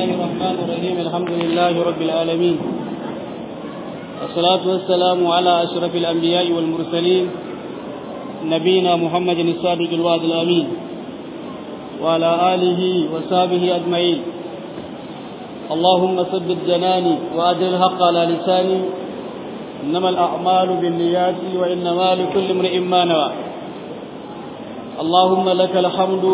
الله الرحمن الرحيم الحمد لله رب العالمين والصلاة والسلام على أشرف الأنبياء والمرسلين نبينا محمد الصادق الوعد الأمين وعلى آله وصحبه أجمعين اللهم ثبت جناني وأجل الحق على لساني إنما الأعمال بالنيات وإنما لكل امرئ ما نوى اللهم لك الحمد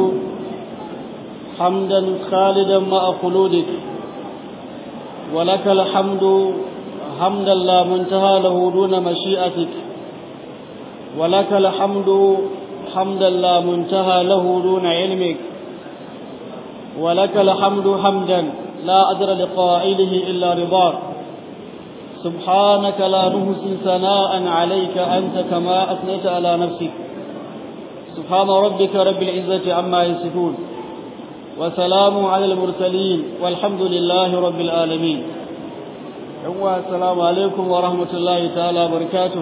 حمدا خالدا مع خلودك ولك الحمد حمدا لا منتهى له دون مشيئتك ولك الحمد حمدا لا منتهى له دون علمك ولك الحمد حمدا لا أجر لقائله إلا رضاك سبحانك لا نهسي ثناء عليك أنت كما أثنيت على نفسك سبحان ربك رب العزة عما يصفون وسلام على المرسلين والحمد لله رب العالمين السلام عليكم ورحمة الله تعالى وبركاته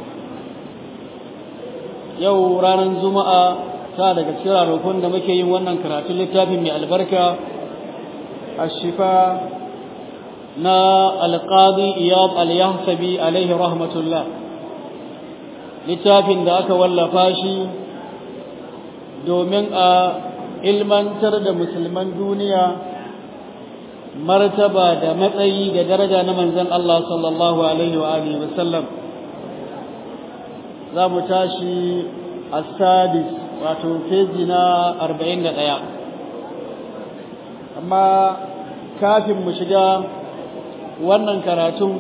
yau ranar juma'a ta daga cikin ranakun da muke yin wannan karatun littafin mai albarka a shifa na alƙadi iyab al-yahsabi alaihi rahmatullah littafin da aka wallafa shi domin a ilmantar da musulman duniya martaba da matsayi da daraja na manzon Allah sallallahu alaihi wa alihi wa sallam za mu tashi a sadis wato feji na 41 amma kafin mu shiga wannan karatun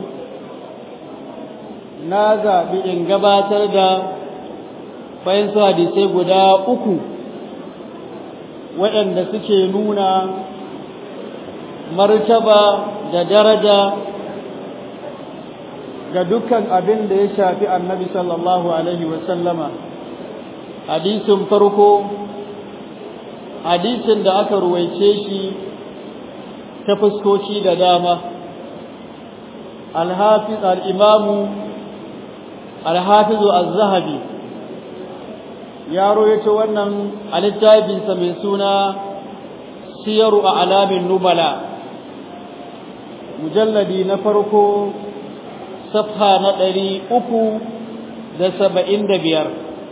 na zaɓi in gabatar da fahimta hadisai guda uku waɗanda suke nuna martaba da daraja ga dukkan abin da ya shafi annabi sallallahu alaihi wasallama hadisin farko hadisin da aka ruwaice shi ta fuskoki da dama alhafiz al'imamu alhafizu az-zahabi ya royace wannan a littafinsa mai suna siyaru a alamin nubala mujalladi na farko safha na ɗari uku da saba'in da biyar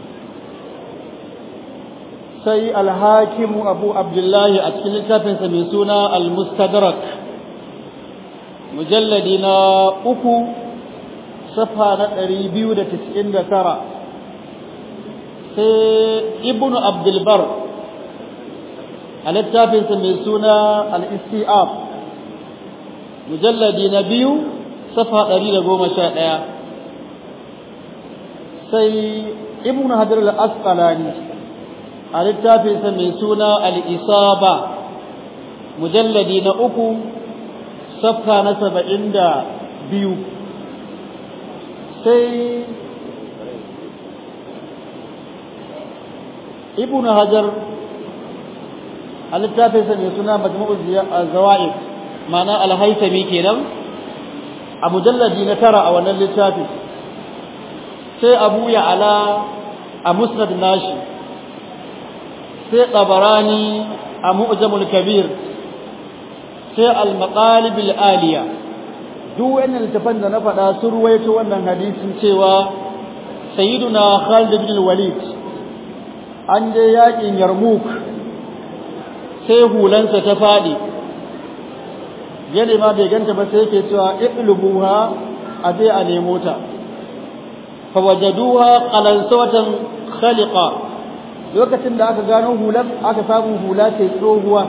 sai alhakimu abu abdullahi a cikin littafinsa mai suna al-mustadrak mujalladi na uku safha na ɗari biyu da tis'in da tara sai ibnu abdulbar a littafinsa mai suna al-istiab mujalladi na biyu safa ɗari da goma sha ɗaya sai ibn hajar al-asqalani a littafinsa mai suna al-isaba mujalladi na uku safa na saba'in da biyu sai ibn hajar a littafinsa mai suna majmu'u zawa'id ma'ana al-haythami kenan a mujalladi na tara a wannan littafi sai abu ya ala a musnad nashi sai tabarani a mu'jamul kabir sai al-maqalib al-aliya duk wannan littafan da na faɗa sun ruwaito wannan hadisin cewa sayyiduna Khalid bin Walid an je yakin Yarmouk sai hulansa ta faɗi yana ma bai ganta ba sai yake cewa iqlubuha a je a nemo ta fa wajaduha qalansawatan khaliqa lokacin da aka gano hulan aka samu hula ce tsohuwa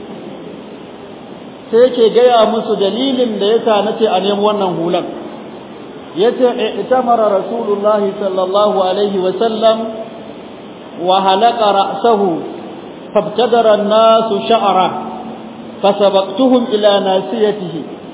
sai yake gaya musu dalilin da yasa nace a nemo wannan hulan yace itamara rasulullah sallallahu alaihi wa sallam wa halaqa ra'sahu fabtadara an-nasu sha'ra فسبقتهم إلى ناسيته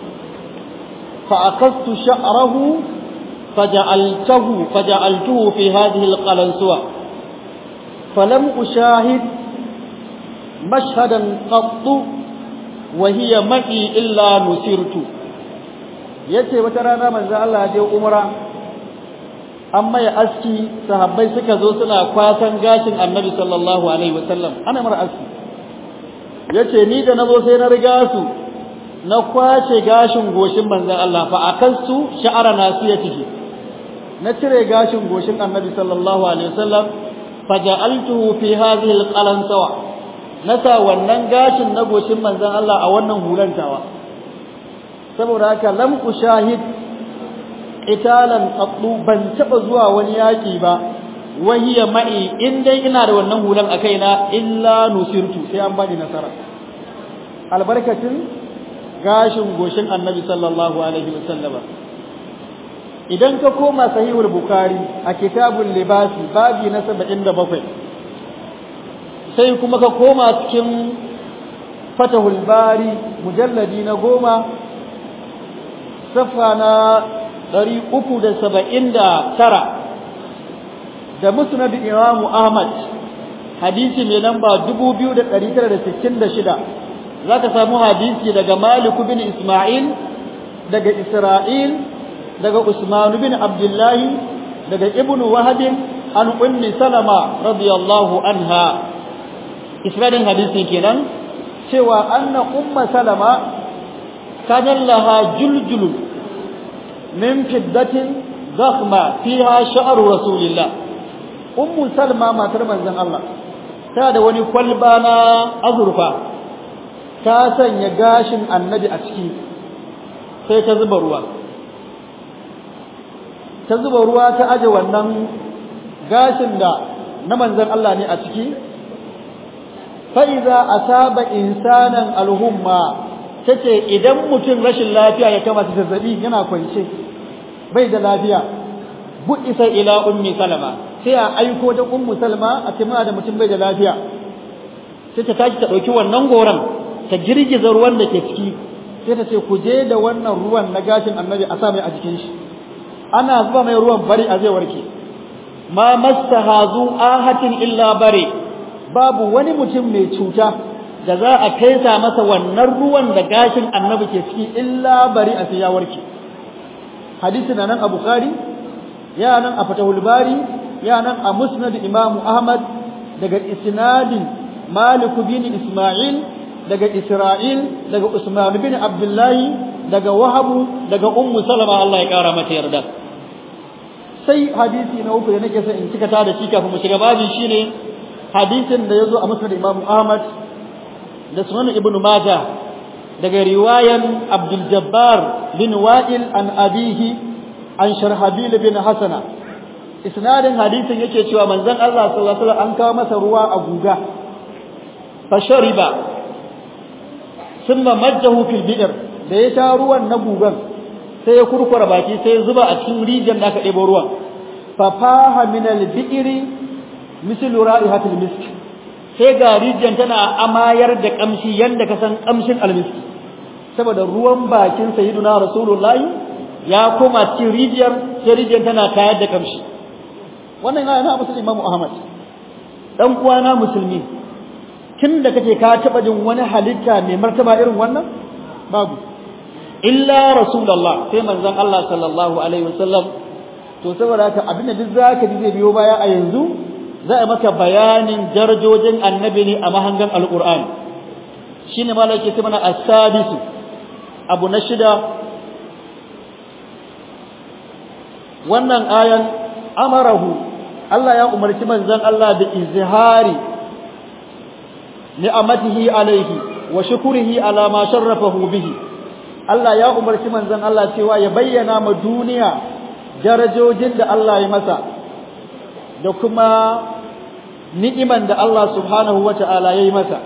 فأخذت شعره فجعلته فجعلته في هذه القلنسوة فلم أشاهد مشهدا قط وهي معي إلا نسرت yace wata rana manzo Allah ya je umra amma ya aski sahabbai suka zo suna kwasan gashin annabi sallallahu alaihi wasallam ana mara aski yace ni da nazo sai na riga su na kwace gashin goshin manzon Allah fa akansu sha'ara nasiyatihi na cire gashin goshin annabi sallallahu alaihi wasallam faja'altuhu fi hadhihi alqalansawa nasa wannan gashin na goshin manzon Allah a wannan hulantawa saboda haka lam ushahid italan qattu ban taba zuwa wani yaki ba wahiya ma'i in dai ina da wannan hulan a kaina illa nusirtu sai an bani nasara albarkatin gashin goshin annabi sallallahu alaihi wasallama idan ka koma sahihul bukhari a kitabul libasi babi na 77 sai kuma ka koma cikin fatahul bari mujalladi na goma safa na 379 da musnad imam ahmad hadisi mai namba 2966 zaka samu hadisi daga malik bin isma'il daga isra'il daga usman bin abdullah daga ibn wahab an ummi salama radiyallahu anha isnadin hadisi kenan cewa anna umma salama kana laha juljul min fiddatin zakhma fiha sha'ru rasulillah ummu salma matar manzon Allah ta da wani kwalba na azurfa ta sanya gashin annabi a ciki sai ta zuba ruwa ta zuba ruwa ta aje wannan gashin da na manzon Allah ne a ciki fa iza asaba insanan alhumma tace idan mutum rashin lafiya ya kama zazzabi yana kwance bai da lafiya bu isa ila ummi salama sai a aiko da ummu salma a tima da mutum bai da lafiya sai ta tashi ta dauki wannan goran ta girgiza ruwan da ke ciki sai ta ce ku je da wannan ruwan na gashin annabi a sa mai a jikin shi ana zuba mai ruwan bari a zai warke ma mastahazu ahatin illa bare babu wani mutum mai cuta da za a kaisa masa wannan ruwan da gashin annabi ke ciki illa bari a sai ya warke hadisi na nan a bukhari ya nan a fatahul bari ya nan a musnad imamu ahmad daga isnadin malik bin isma'il daga isra'il daga usman bin abdullahi daga wahabu daga ummu salama Allah ya kara mata yarda sai hadisi na uku da nake son in cika ta da shi kafin mu shiga babin shine hadisin da yazo a musnad imamu ahmad da sunan ibnu majah daga riwayan abdul jabbar bin wa'il an abihi an sharhabil bin hasana isnadin hadisin yake cewa manzon Allah sallallahu alaihi wasallam an kawo masa ruwa a guga fa shariba thumma majjahu fil bi'r da ya sha ruwan na gugan sai ya kurkura baki sai ya zuba a cikin rijiyar da aka ɗebo ruwan fa faha min al bi'ri mislu ra'ihatil misk sai ga rijiyar tana amayar da kamshi yanda ka san kamshin almiski saboda ruwan bakin sayyiduna rasulullahi ya koma cikin rijiyar sai rijiyar tana tayar da kamshi wannan yana musulmi Imam Ahmad dan uwana musulmi tunda kake ka taba jin wani halitta mai martaba irin wannan babu illa rasulullah sai manzon Allah sallallahu alaihi wasallam to saboda haka abin da duk zaka ji zai biyo baya a yanzu za a maka bayanin darajojin annabi ne a mahangan alquran shine malaka ce mana as-sadisu abu na shida wannan ayan amarahu Allah ya umarci manzon Allah da izhari ni'amatihi alaihi wa shukrihi ala ma sharrafahu bihi Allah ya umarci manzon Allah cewa ya bayyana ma duniya darajojin da Allah ya masa da kuma ni'iman da Allah subhanahu wata'ala ya yi masa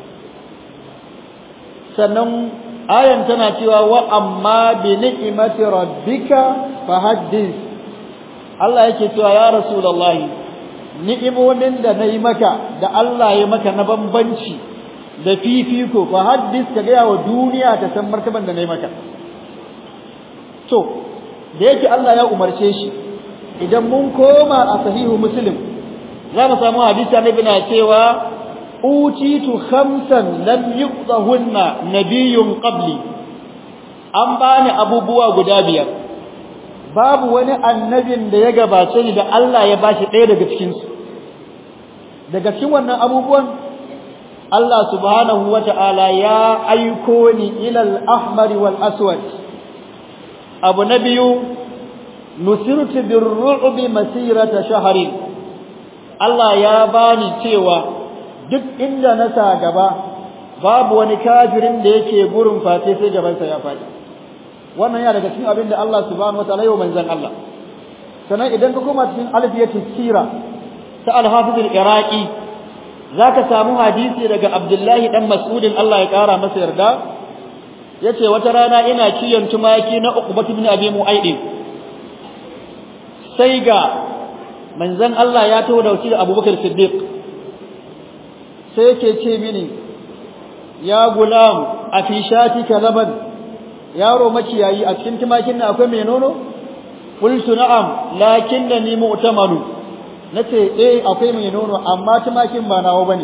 sannan ayan tana cewa wa amma bi ni'imati rabbika fahaddith Allah yake cewa ya rasulullahi ni'imomin da nayi maka da Allah ya maka na bambanci da fifiko fahaddith ka ga wa duniya ta san martaban da nayi maka to da yake Allah ya umarce shi idan mun koma a sahihu muslim za mu samu hadisi annabi na cewa utitu khamsan lam yuqdahunna nabiyyun qabli an bani abubuwa guda biyar babu wani annabin da ya gabace ni da Allah ya bashi ɗaya daga cikin su daga cikin wannan abubuwan Allah subhanahu wata'ala ya aiko ni ila al-ahmar wal aswad abu na biyu nusirtu birru'bi masirata shahrin Allah ya bani cewa duk inda na sa gaba babu wani kafirin da yake gurin fate sai gaban sa ya faɗi wannan ya daga cikin abin da Allah subhanahu wataala yau manzon Allah sannan idan ka koma cikin alfiyatus sira ta al-hafiz al-iraqi zaka samu hadisi daga Abdullahi dan Mas'udin Allah ya kara masa yarda yace wata rana ina kiyon tumaki na Uqbah ibn Abi Mu'ayd sai ga manzon Allah ya taho da wakil Abubakar Siddiq sai yake ce mini ya gulam a fi shatika laban yaro makiyayi a cikin tumakin nan akwai mai nono qultu na'am lakinnani mu'tamalu nace eh akwai mai nono amma tumakin ba nawo bane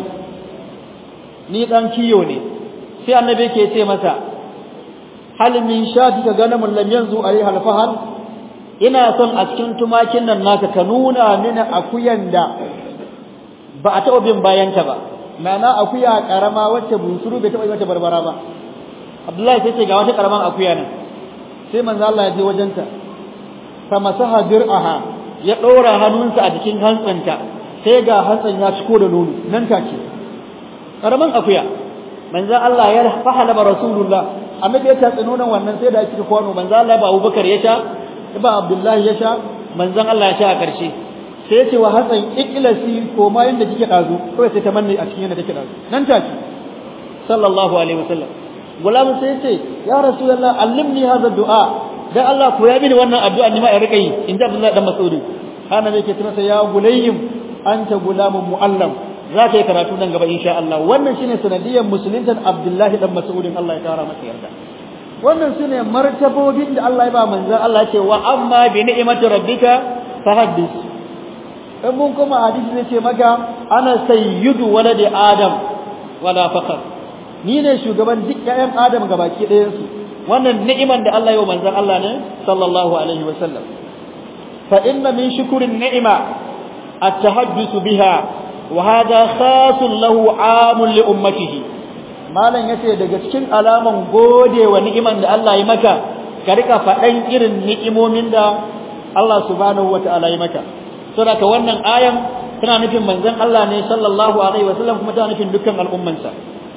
ni dan kiyo ne sai annabi yake ce masa hal min shatika ganamun lam yanzu alaiha alfahal ina son a cikin tumakin nan naka ka nuna mini akuyan da ba a taɓa bin bayanta ba ma'ana akuya karama wacce bunsuru bai taɓa yi mata barbara ba Abdullahi sai ce ga wata karaman akuya nan sai manzo Allah ya je wajenta fa masaha dir'aha ya ɗora hannunsa a jikin hantsanta sai ga hantsan ya ciko da nono nan take karaman akuya manzo Allah ya fahala ba rasulullah annabi ya tatsi nonon wannan sai da ya cika kwano manzo Allah ba Abubakar ya sha ba Abdullahi ya sha manzon Allah ya sha a ƙarshe sai ya ce wa Hassan ikilasi ko ma yanda kike dazu kawai sai ta manne a cikin yanda take dazu nan take sallallahu alaihi wasallam gulam sai ya ce ya rasulullah allimni hadha du'a dan Allah ko ya bini wannan addu'a ni ma in rika yi in da Abdullahi dan Mas'ud kana ne yake tunasa ya gulayyim anta gulamun muallam za ka yi karatu nan gaba insha Allah wannan shine sanadiyyar musulunta Abdullahi dan Mas'ud Allah ya kara masa yarda wannan sune martabobin da Allah ya ba manzon Allah ya ce wa amma bi ni'mati rabbika fahaddis in mun kuma hadisi zai ce maka ana sayyidu waladi adam wala faqar ni ne shugaban duk ƴaƴan adam gabaki ɗayan su wannan ni'iman da Allah ya yi manzon Allah ne sallallahu alaihi wasallam fa inna min shukrin ni'ima at-tahadduth biha wa hadha khasun lahu 'amun li ummatihi malan yace daga cikin alaman gode wa ni'iman da Allah ya maka ka rika faɗan irin ni'imomin da Allah subhanahu wata'ala ya maka saboda wannan ayan tana nufin manzon Allah ne sallallahu alaihi wasallam kuma tana nufin dukkan al'ummansa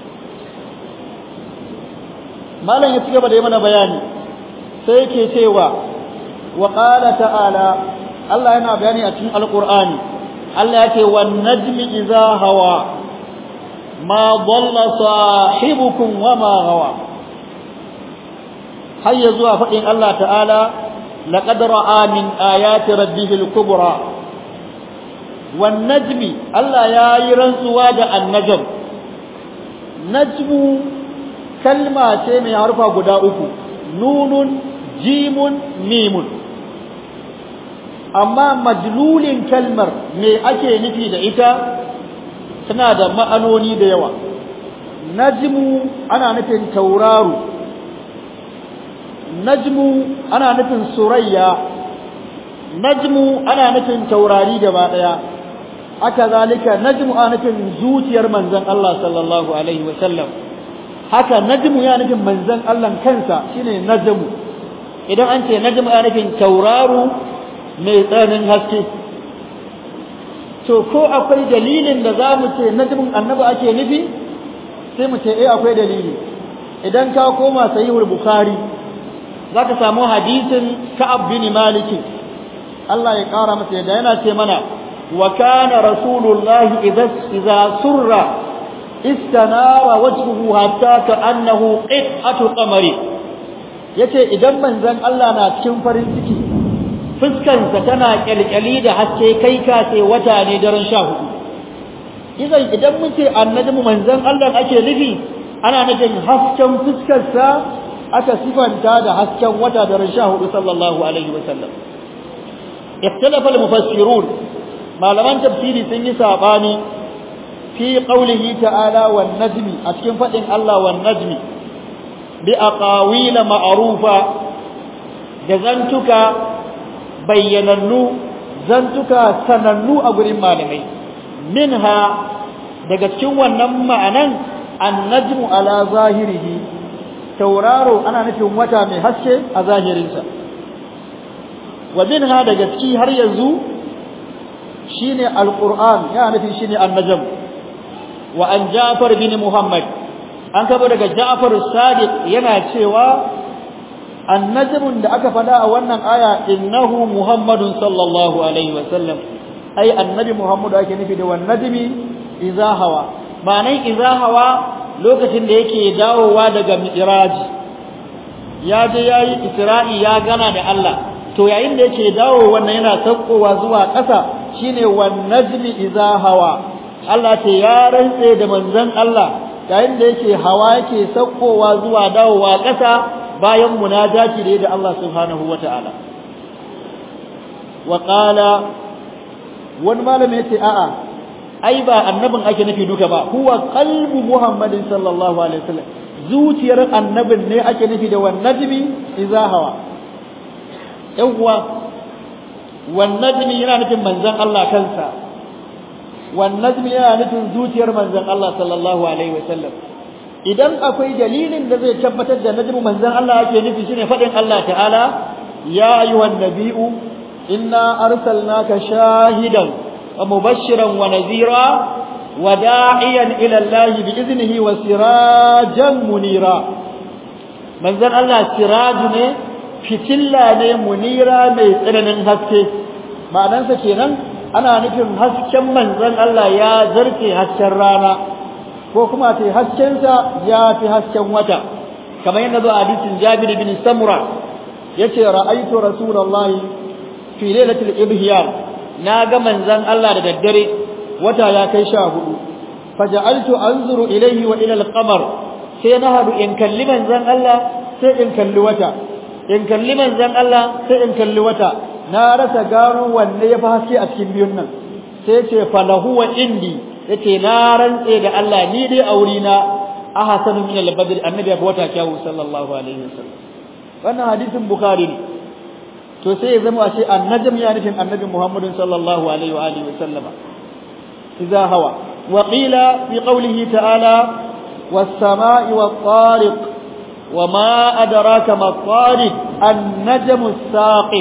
malam ya cigaba da yi mana bayani sai yake cewa wa qala ta'ala Allah yana bayani a cikin alqur'ani Allah yake wan najmi idza hawa ma dhalla sahibukum wa ma hawa hayya zuwa fadin Allah ta'ala laqad ra'a min ayati rabbihi al-kubra wan najmi Allah yayi rantsuwa da an-najm najmu kalma ce mai harfa guda uku nunun jimun mimun amma majlulin kalmar me ake nufi da ita tana da ma'anoni da yawa najmu ana nufin tauraro najmu ana nufin surayya najmu ana nufin taurari gaba daya haka zalika najmu ana nufin zuciyar manzon Allah sallallahu alaihi wasallam haka najmu ya nufin manzon Allah kansa shine najmu idan an ce najmu ya nufin tauraro mai tsananin haske to ko akwai dalilin da zamu ce najmun annabi ake nufi sai mu ce eh akwai dalili idan ka koma sahihul bukhari zaka samu hadisin ka'ab bin malik Allah ya kara masa yadda yana ce mana wa kana rasulullahi idza idza surra istanara wajhuhu hatta ka'annahu qit'atu qamari yace idan manzon Allah na cikin farin ciki fuskansa tana kyalkyali da haske kai ka ce wata ne daren 14 idan idan mun ce annabi manzon Allah ake nufi ana nufin hasken fuskarsa aka sifanta da hasken wata daren 14 sallallahu alaihi wasallam ikhtalafa al-mufassirun malaman tafsiri sun yi sabani fi qawlihi ta'ala wan najmi a cikin fadin Allah wan najmi bi aqawil ma'rufa da zantuka bayyanannu zantuka sanannu a gurin malamai minha daga cikin wannan ma'anan annajmu ala zahirihi tauraro ana nufin wata mai haske a zahirinsa wa minha daga ciki har yanzu shine alquran yana nufin shine annajm wa an ja'far bin muhammad an kaba daga ja'far as-sadiq yana cewa annajmun da aka fada a wannan aya innahu muhammadun sallallahu alaihi wa sallam ai annabi muhammadu ake nufi da wan najmi idza hawa ma'anan idza hawa lokacin da yake dawowa daga mi'raj ya je yayi isra'i ya gana da Allah to yayin da yake dawo wannan yana sakkowa zuwa ƙasa shine wan najmi idza hawa Allah ce ya rantse da manzon Allah yayin da yake hawa yake sakkowa zuwa dawowa ƙasa bayan munajati da da Allah subhanahu wataala wa qala wani malami yace a'a ai ba annabin ake nufi duka ba huwa qalbu muhammadin sallallahu alaihi wasallam zuciyar annabin ne ake nufi da wan najmi idza hawa yan uwa wan najmi yana nufin manzon Allah kansa wan najmi yana nufin zuciyar manzon Allah sallallahu alaihi wasallam idan akwai dalilin da zai tabbatar da najmu manzon Allah ake nufi shine fadin Allah ta'ala ya ayyuhan nabiyyu inna arsalnaka shahidan wa mubashiran wa nadhira wa da'iyan ila Allah bi iznihi wa sirajan munira manzon Allah siraju ne fitilla ne munira mai tsananin haske ma'anansa kenan ana nufin hasken manzon Allah ya zarce hasken rana ko kuma ce haskensa ya fi hasken wata kamar yadda zo a hadisin Jabir bin Samura yace ra'aytu rasulullahi fi lailatul ibhiyar na ga manzon Allah da daddare wata ya kai sha hudu faja'altu anzuru ilayhi wa ila al-qamar sai na hadu in kalli manzon Allah sai in kalli wata in kalli manzon Allah sai in kalli wata na rasa gano wanne ya fi haske a cikin biyun nan sai ce falahu wa indi yace na rantse da Allah ni dai auri na ahsanu min al-badr annabi ya wata kyawu sallallahu alaihi wasallam wannan hadisin bukhari ne to sai ya zama ashe annajm ya nufin annabi muhammadin sallallahu alaihi wa alihi wasallam idza hawa wa qila fi qawlihi ta'ala was-sama'i wat-tariq وما أدراك ما الطارق النجم الساقط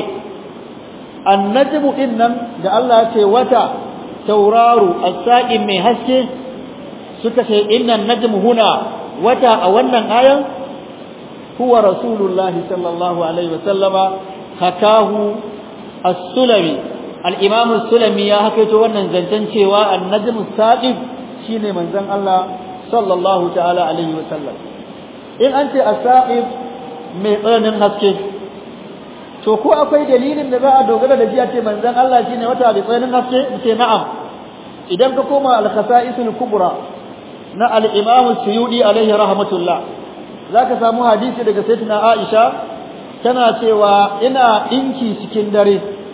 النجم إنم ده الله وتا tauraro as-saqim mai haske suka ce innan najm huna wata a wannan ayan huwa rasulullah sallallahu alaihi wasallama hakahu as-sulami al-imam as-sulami ya hakaito wannan zancen cewa an-najm as-saqim shine manzon Allah sallallahu ta'ala alaihi wasallam in an ce as-saqim mai tsananin haske to ko akwai dalilin da za a dogara da shi a ce manzon Allah shine wata bi tsananin haske ce na'am idan ka koma al-khasa'isul kubra na al-imam suyudi alaihi rahmatullah zaka samu hadisi daga sayyidatina Aisha tana cewa ina inki cikin dare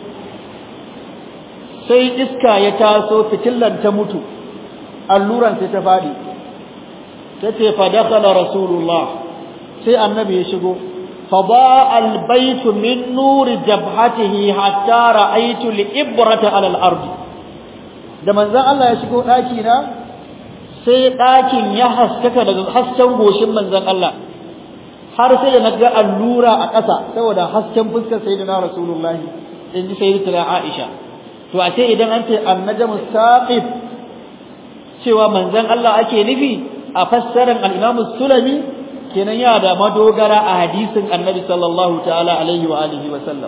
sai iska ya taso fitillan ta mutu alluran sai ta fadi tace fa dakhala rasulullah sai annabi ya shigo فضاء البيت من نور جبهته حتى رأيت الإبرة على الأرض da manzon Allah ya shigo daki na sai dakin ya haskaka daga hasken goshin manzon Allah har sai da naga allura a ƙasa saboda hasken fuskar sayyidina Rasulullah in ji sayyidatuna Aisha to a ce idan an ce annajmu saqib cewa manzon Allah ake nufi a fassarar al-Imam Sulami kenan ya da madogara a hadisin annabi sallallahu ta'ala alaihi wa alihi wa sallam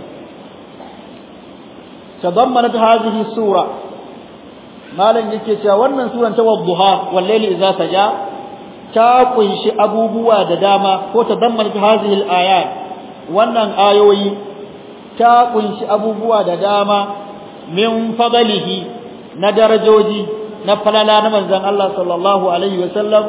tadammanat hadhihi sura malan yake cewa wannan suran ta wadduha wal layli idza saja ta kunshi abubuwa da dama ko tadammanat hadhihi al ayat wannan ayoyi ta kunshi abubuwa da dama min fadlihi na darajoji na falala na manzon Allah sallallahu alaihi wa sallam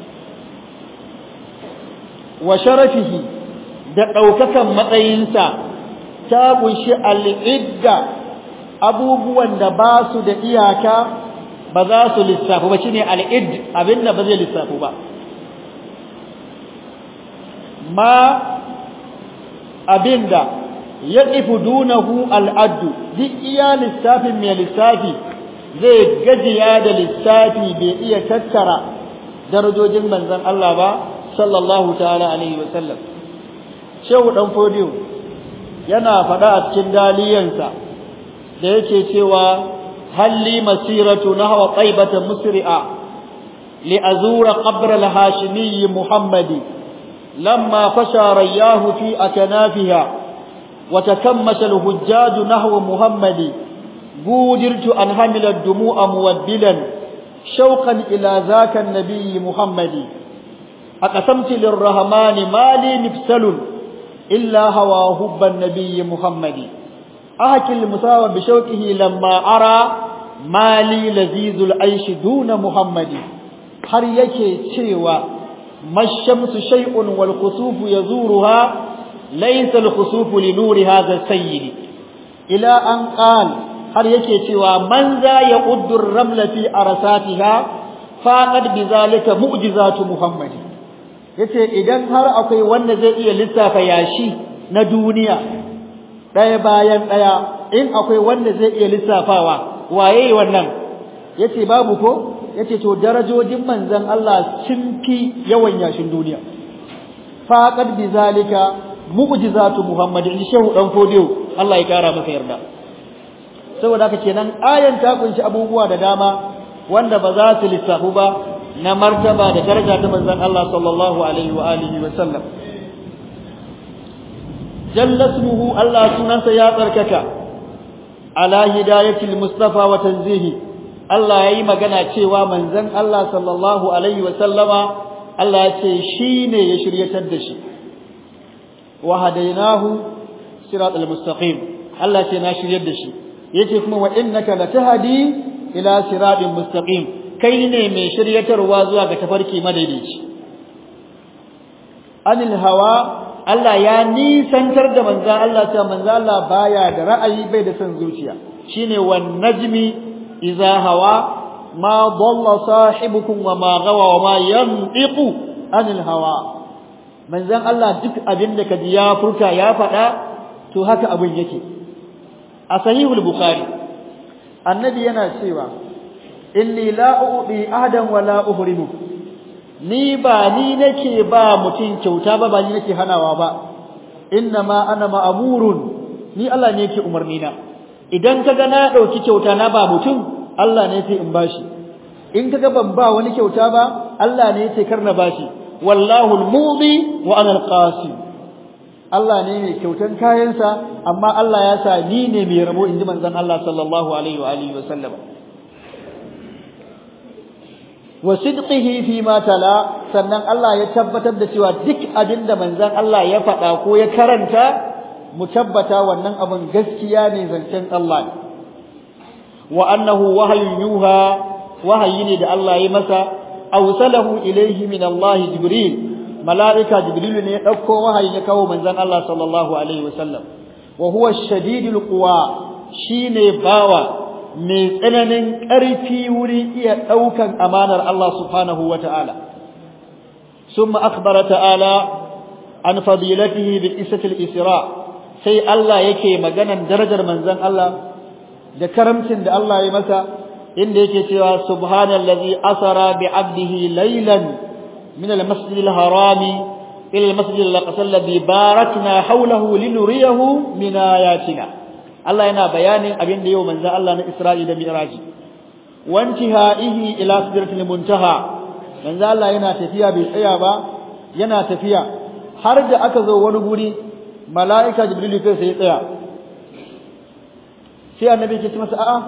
wa sharafihi da ɗaukakan matsayinsa ta kunshi al'idda abubuwan da ba su da iyaka ba za su lissafu ba shine al'id abinda ba zai lissafu ba ma abinda ya ƙifu dunahu al'addu duk iya lissafin mai lissafi zai gajiya da lissafi bai iya tattara darajojin manzon Allah ba sallallahu ta'ala alaihi wa sallam shehu dan fodiyo yana faɗa a cikin daliyansa da yake cewa halli masiratu nahwa qaibata musri'a li azura qabr al-hashimi muhammadi lamma fasha riyahu fi akanafiha wa takammasha al-hujjaj nahwa muhammadi gudirtu an hamila ad-dumu'a muwaddilan shawqan ila zaka an-nabiy muhammadi aqasamtu lir-rahmani mali nifsalun illa hawa hubban nabiy muhammadi أحكي المساوى بشوكه لما أرى مالي لذيذ العيش دون محمد har yake cewa mashamsu shay'un wal khusufu yazuruha laysa al khusufu li nuri hadha sayyid ila an qal har yake cewa man za yaquddu ar ramla fi arsatiha faqad bizalika mu'jizatu muhammad yace idan har akwai wanda zai iya lissafa yashi na duniya ɗaya bayan ɗaya in akwai wanda zai iya lissafawa waye wannan yace babu ko yace to darajojin manzon Allah sun fi yawan yashin duniya faqad bizalika mu'jizatu muhammadin shehu dan fodiyo Allah ya kara masa yarda saboda haka kenan ayan ta kunshi abubuwa da dama wanda ba za su lissafu ba na martaba da daraja ta manzon Allah sallallahu alaihi wa alihi wa sallam jalla ismuhu Allah sunansa ya tsarkaka ala hidayatil mustafa wa tanzihi Allah yayi magana cewa manzon Allah sallallahu alaihi wa sallama Allah ya ce shine ya shiryatar da shi wa hadainahu siratal mustaqim Allah ce na shiryar da shi yace kuma wa innaka latahdi ila siratin mustaqim kai ne mai shiryatarwa zuwa ga tafarki madaidaici anil hawa Allah ya nisantar da manzan Allah cewa manzan Allah baya da ra'ayi bai da son zuciya shine wan najmi idza hawa ma dalla sahibukum wa ma gawa wa ma yantiqu anil hawa manzan Allah duk abin da kaji ya furta ya faɗa to haka abin yake a sahihul bukhari annabi yana cewa inni la u'ti ahadan wa la uhrimu ni ba ni nake ba mutum kyauta ba ba ni nake hanawa ba inna ma ana ma'murun ni Allah ne yake umarni na idan kaga na dauki kyauta na ba mutum Allah ne yake in bashi in kaga ban ba wani kyauta ba Allah ne yake karna bashi wallahu al-mudi wa ana al-qasim Allah ne mai kyautan kayansa amma Allah ya sa ni ne mai rabo inji manzon Allah sallallahu alaihi wa alihi wa sallam wa sidqihi fi ma tala sannan Allah ya tabbatar da cewa duk abin da manzon Allah ya faɗa ko ya karanta mu tabbata wannan abin gaskiya ne zancen Allah wa annahu wahyun yuha wahayi ne da Allah ya masa awsalahu ilayhi min Allah jibril malaika jibril ne ya dauko wahayi ya kawo manzon Allah sallallahu alaihi wasallam wa huwa shadidul quwa shine bawa mai tsananin ƙarfi wuri iya ɗaukan amanar Allah subhanahu wa ta'ala. Sun ma'akbara ta'ala an fadilatihi bi isatil isra sai Allah yake maganan darajar manzan Allah da karamcin da Allah ya masa inda yake cewa subhanallazi asara bi abdihi laylan min al-masjid al-harami ila al-masjid al-aqsa alladhi barakna hawlahu linuriyahu min ayatina Allah yana bayanin abin da yau manzo Allah na Isra'i da Mi'raji wantihaihi ila sidratil muntaha manzo Allah yana tafiya bai tsaya ba yana tafiya har da aka zo wani guri mala'ika Jibril kai sai tsaya sai annabi ke ce masa a'a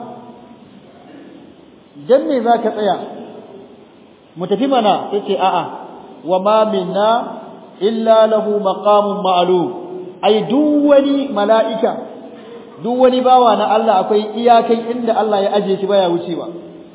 dan me zaka tsaya mu tafi mana yace a'a wa ma minna illa lahu maqamun ma'lum ai duk wani mala'ika duk wani bawa na Allah akwai iyakai inda Allah ya aje shi baya wucewa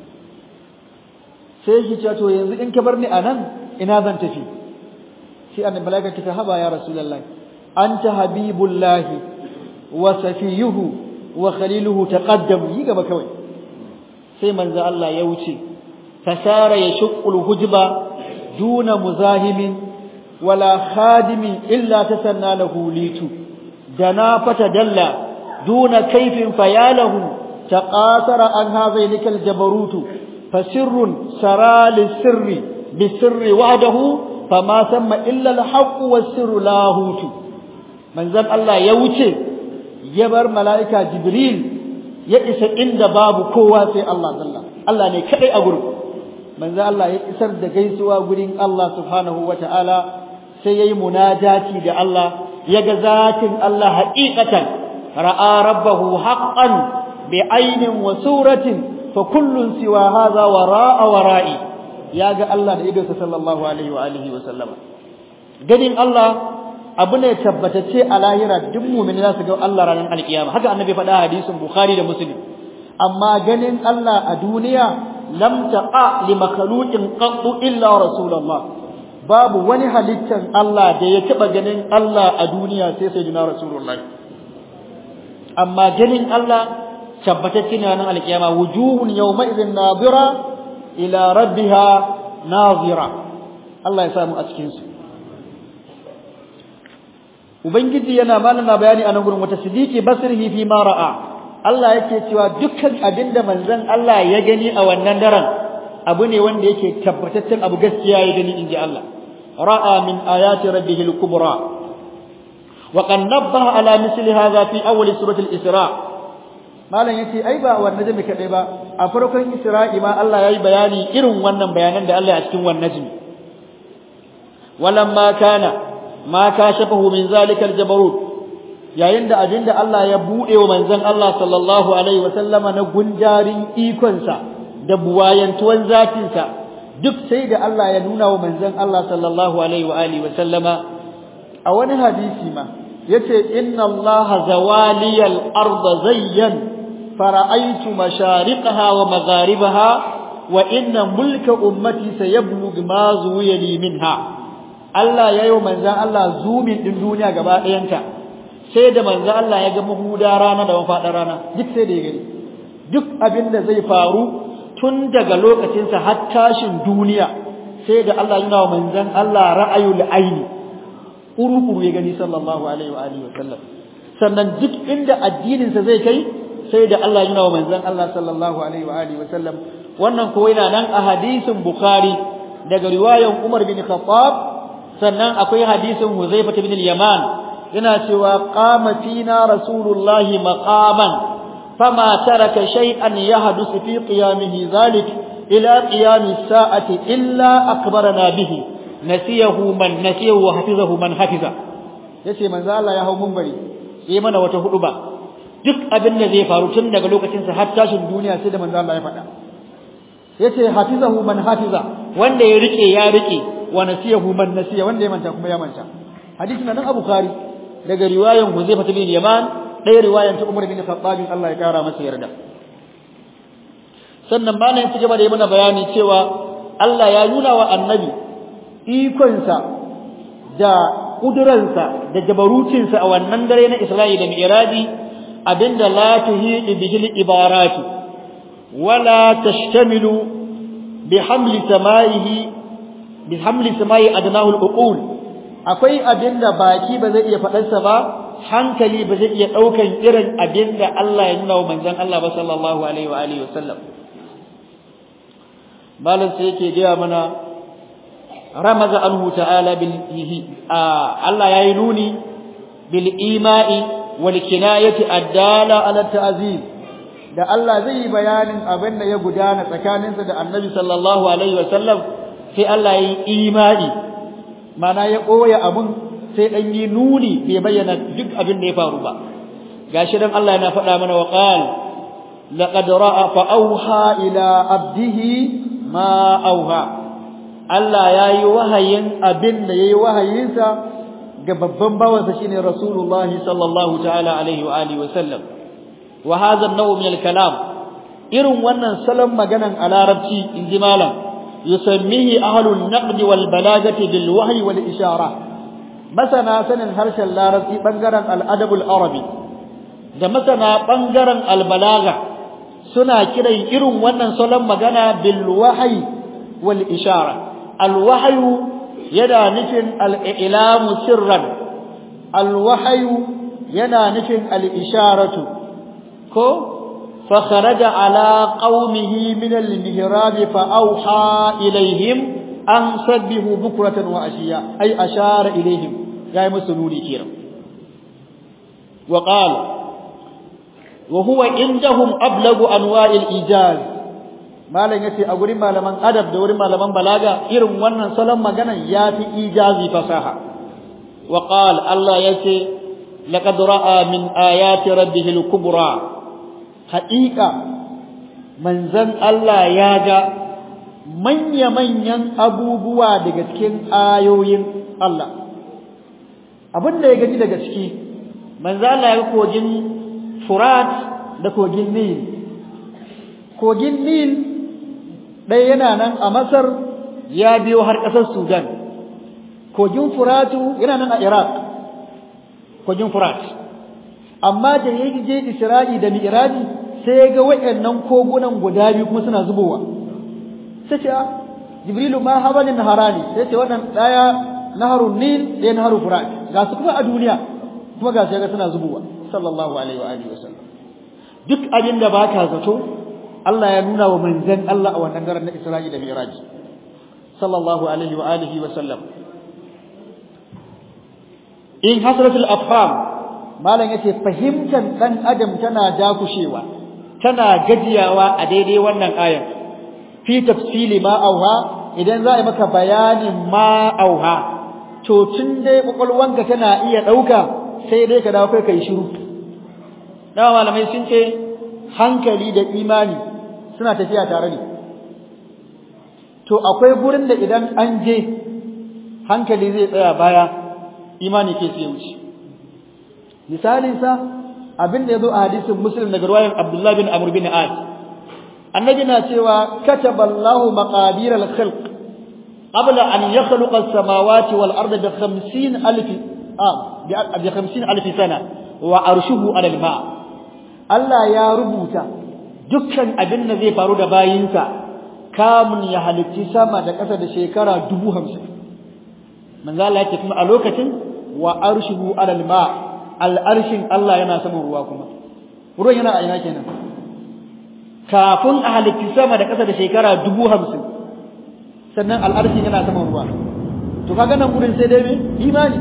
sai shi ce to yanzu in ka bar ni anan ina zan tafi sai annabi malaika ta haba ya rasulullahi anta habibullahi wa safiyuhu wa khaliluhu taqaddam yi gaba kawai sai manzo Allah ya wuce fasara yashqul hujba duna muzahimin wala khadimin illa tasanna lahu litu dana fatadalla دون كيف فياله تقاثر عن هذينك الجبروت فسر سرى للسر بالسر وحده فما ثم إلا الحق والسر لاهوت من ذن الله يوتي يبر ملائكة جبريل يئس عند باب كوا في الله ذلا الله ne kadai a gurin manzo Allah ya isar da gaisuwa gurin Allah subhanahu wataala sai yayi munajati da Allah yaga zatin Allah haqiqatan ra'a rabbahu haqqan بعين وسورة فكل سوى هذا وراء ورائي يا ga Allah da idonsa sallallahu alaihi wa alihi wa sallama ganin Allah abu ne tabbatacce a lahira duk mu'mini za su ga Allah ranar alkiyama haka annabi faɗa hadisin bukhari da muslim amma ganin Allah a duniya lam taqa li makhluqin qattu illa rasulullah babu wani halittan Allah da ya taba ganin Allah a duniya sai sayyidina rasulullah amma ganin Allah tabbatacce ne ranar alkiyama wujuhun yawma idhin nadira ila rabbiha nazira Allah ya samu a cikin su ubangiji yana malama bayani a nan gurin wata sidiki basrihi fi ma ra'a Allah yake cewa dukkan abinda manzon Allah ya gani a wannan daren abu ne wanda yake tabbataccen abu gaskiya ya gani inji Allah ra'a min ayati rabbihil kubra wa qad nabbaha ala misli hadha fi awwal surati al-isra' malam yace ai ba wannan najmi kadai ba a farkon isra'i ma Allah yayi bayani irin wannan bayanan da Allah ya cikin wannan najmi walamma kana ma kashafahu min zalika aljabarut yayin da abinda Allah ya bude wa manzon Allah sallallahu alaihi wasallama na gunjarin ikonsa da buwayantuwan zatinsa duk sai da Allah ya nuna wa manzon Allah sallallahu alaihi wa alihi wasallama a wani hadisi ma yace inna Allah zawaliyal arda zayyan فرأيت مشارقها ومغاربها وإن ملك أمتي سيبلغ ما زوي لي منها Allah ya yi wa manzan Allah zumin ɗin duniya gaba ɗayanta sai da manzan Allah ya ga mahuda rana da mafaɗar rana duk sai da ya gani duk abin da zai faru tun daga lokacinsa har tashin duniya sai da Allah yana wa manzan Allah ra'ayul aini uru-uru ya gani sallallahu alaihi wa alihi wa sallam sannan duk inda addininsa zai kai sai da Allah yana wa manzon Allah sallallahu alaihi wa alihi wa sallam wannan ko yana nan a hadisin Bukhari daga riwayan Umar bin Khattab sannan akwai hadisin Huzaifa bin al-Yaman yana cewa qama fina rasulullahi maqaman fama taraka shay'an yahdusu fi qiyamihi zalik ila qiyami as-sa'ati illa akbarana bihi nasiyahu man nasiyahu wa hafizahu man hafiza yace manzo Allah ya hau munbari sai mana wata hudu ba duk abin da zai faru tun daga lokacin sa har tashin duniya sai da manzo Allah ya faɗa yace hafizahu man hafiza wanda ya rike ya rike wa nasiyahu man nasiya wanda ya manta kuma ya manta hadisi nan Abu Bukhari daga riwayan Huzaifa bin Yaman ɗaya riwayan ta Umar bin Khattab Allah ya kara masa yarda sannan malam ya ci gaba da yi mana bayani cewa Allah ya nuna wa annabi ikonsa da kuduransa da jabarucinsa a wannan dare na Isra'i da Mi'raji abinda la tuhidu bihi ibaratu wala tashtamilu bihamli samaihi bihamli samai adnahu al-uqul akwai abinda baki ba zai iya faɗarsa ba hankali ba zai iya ɗaukan irin abinda Allah ya nuna wa manzon Allah ba sallallahu alaihi wa alihi wasallam malam sai yake gaya mana ramaza anhu ta'ala bil Allah yayi nuni bil ima'i wal kinayati addala ala ta'zim da Allah zai yi bayanin abin da ya gudana tsakaninsa da Annabi sallallahu alaihi wasallam sai Allah yayi imani mana ya koya abun sai dan yi nuni bai bayyana duk abin da ya faru ba gashi dan Allah yana faɗa mana wa qal laqad ra'a fa auha ila abdihi ma auha Allah yayi wahayin abin da yayi wahayinsa ga babban bawansa shine Rasulullahi sallallahu ta'ala alaihi wa alihi wa sallam wa hadha an-naw' min al-kalam irin wannan salon maganan a larabci inji malam yusammihi ahlun naqd wal balagati bil wahyi wal ishara masana sanin harshen larabci bangaren al-adab al-arabi da masana bangaren al-balagha suna kiran irin wannan salon magana bil wahyi wal ishara al wahyu yana nufin al i'lamu sirran al wahyu yana nufin al isharatu ko فخرج على قومه من المهراب فأوحى إليهم أن سبحوا بكرة وعشيا أي أشار إليهم يا مسلوني كيرا وقال وهو عندهم أبلغ أنواع الإيجاز malam yace a gurin malaman adab da wurin malaman balaga irin wannan salon magana yafi ijazi fasaha wa qala Allah yace laqad ra'a min ayati rabbih al-kubra haqiqa manzan Allah ya ga manya manyan abubuwa daga cikin ayoyin Allah abinda ya gani daga ciki manzan Allah ya ga kogin Furat da kogin Nil kogin Nil ɗaya yana nan a Masar ya biyo har ƙasar Sudan. Kogin Furatu yana nan a Iraq, kogin Furat. Amma da ya je Isra'i da Mi'raji sai ya ga waɗannan kogunan guda biyu kuma suna zubowa. Sai ce, Jibrilu ma habalin naharani, sai ce wannan ɗaya naharun Nil ɗaya naharun Furat. Ga su kuma a duniya, kuma ga su ya ga suna zubowa. Sallallahu alaihi wa alihi wa sallam. Duk abin da ba ka zato, Allah ya nuna wa manzan Allah a wannan garin na Isra'i da Mi'raj sallallahu alaihi wa alihi wa sallam in hasratul afham malam yace fahimtar dan adam tana dakushewa tana gajiyawa a daidai wannan ayar fi tafsili ma auha idan za a yi maka bayanin ma auha to tun dai kwakwalwanka tana iya ɗauka sai dai ka dawo kai kai shiru dawa malamai sun ce hankali da imani suna tafiya tare ne to akwai gurin da idan an je hankali zai tsaya baya imani ke sai wuce misalin sa abin da yazo a hadisin muslim daga riwayar abdullah bin amr bin as annabi na cewa kataballahu maqadir al-khalq qabla an yakhluqa as-samawati wal arda bi 50 alf ah bi 50 alf sana wa arshuhu ala al-ma' Allah ya rubuta dukkan abin da zai faru da bayinsa kamun ya halitti sama da ƙasa da shekara dubu hamsin manzo Allah yake kuma a lokacin wa arshuhu alal ma al'arshin Allah yana saman ruwa kuma ruwan yana a ina kenan kafin a halitti sama da ƙasa da shekara dubu hamsin sannan al'arshin yana saman ruwa to kaga nan gurin sai dai me imani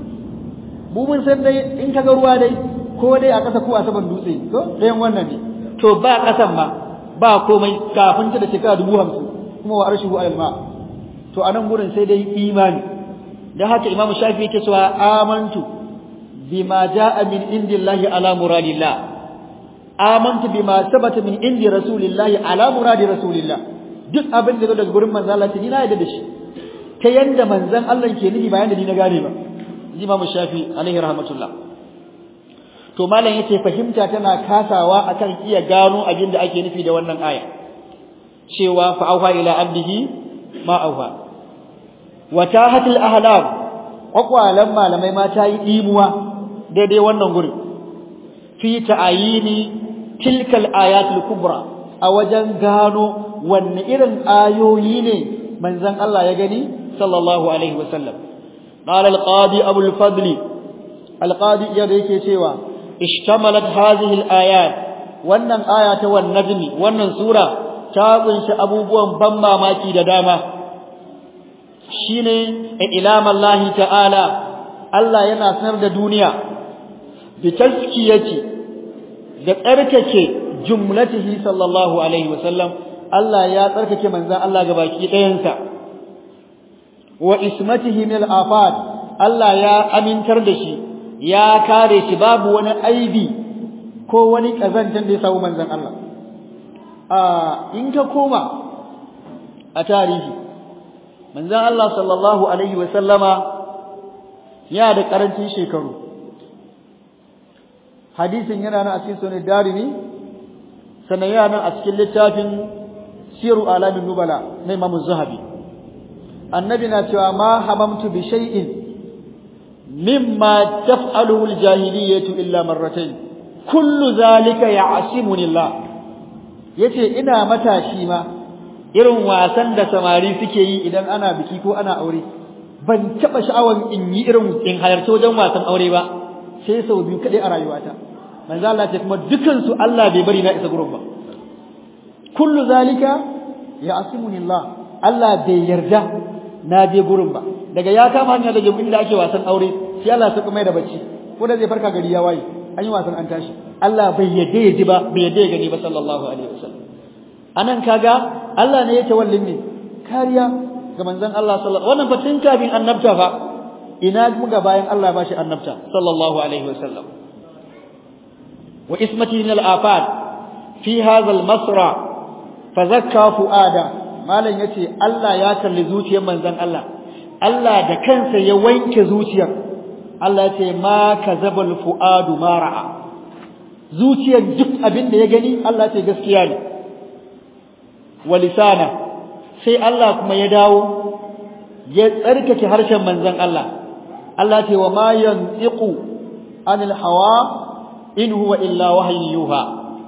mu mun san dai in kaga ruwa dai ko dai a ƙasa ko a saman dutse to ɗayan wannan ne to ba ƙasan ma ba komai kafin ta da shekara dubu hamsin kuma wa arshihu alal ma to anan gurin sai dai imani dan haka imamu shafi yake cewa amantu bima jaa min indillahi ala muradillah amantu bima sabata min indi rasulillahi ala muradi rasulillah duk abin da zo daga gurin manzon Allah ni na yarda da shi ta yanda manzon Allah ke nufi bayan da ni na gane ba imamu shafi alaihi rahmatullah to malam yace fahimta tana kasawa akan iya gano abin da ake nufi da wannan aya cewa fa auha ila abdihi ma auha watahatul ahlam kwakwalan malamai ma ta yi dimuwa daidai wannan gurin fi ta'ayini tilkal ayatul kubra a wajen gano wanne irin ayoyi ne manzon Allah ya gani sallallahu alaihi wasallam qala al-qadi abul fadli al-qadi yadda yake cewa ishtamalat hadhihi al-ayat wannan aya ta wan najmi wannan sura ta kunshi abubuwan ban mamaki da dama shine ilam Allah ta'ala Allah yana sanar da duniya bi tazkiyati da tsarkake jumlatihi sallallahu alaihi wasallam Allah ya tsarkake manzon Allah gabaki ɗayansa wa ismatihi min al-afat Allah ya amintar da shi ya kare shi babu wani aibi ko wani kazantan da ya samu manzon Allah a in ka koma a tarihi manzon Allah sallallahu alaihi wa sallama ya da karancin shekaru hadisin yana nan a cikin sunan darimi sannan yana nan a cikin littafin siru alamin nubala na Imam Zahabi annabi na cewa ma hamamtu bi shay'in mimma taf'aluhu al-jahiliyyatu illa marratayn kullu zalika ya'simuni Allah yace ina matashi ma irin wasan da samari suke yi idan ana biki ko ana aure ban taba sha'awan in yi irin in halarci wajen wasan aure ba sai sau biyu kadai a rayuwata manzo Allah ce kuma dukan su Allah bai bari na isa gurin ba kullu zalika ya asimuni Allah Allah bai yarda na je gurin ba daga ya kama hanya daga inda ake wasan aure sai Allah ya mai da bacci ko da zai farka gari ya waye an yi wasan an tashi Allah bai yarda ya ji ba bai yarda ya gani ba sallallahu alaihi wasallam anan kaga Allah ne ya tawallin ne kariya ga manzon Allah sallallahu wannan fa tun kafin annabta fa ina muga bayan Allah ba shi annabta sallallahu alaihi wasallam wa ismati min al-afat fi hadha al-masra fa zakka fuada malan yace Allah ya kalli zuciyar manzon Allah Allah da kansa ya wanke zuciyar Allah yace ma kazabal fuadu ma ra'a zuciyar duk abin da ya gani Allah ce gaskiya ne wa lisana sai Allah kuma ya dawo ya tsarkake harshen manzon Allah Allah ce wa ma yantiqu anil hawa in huwa illa wahyu yuha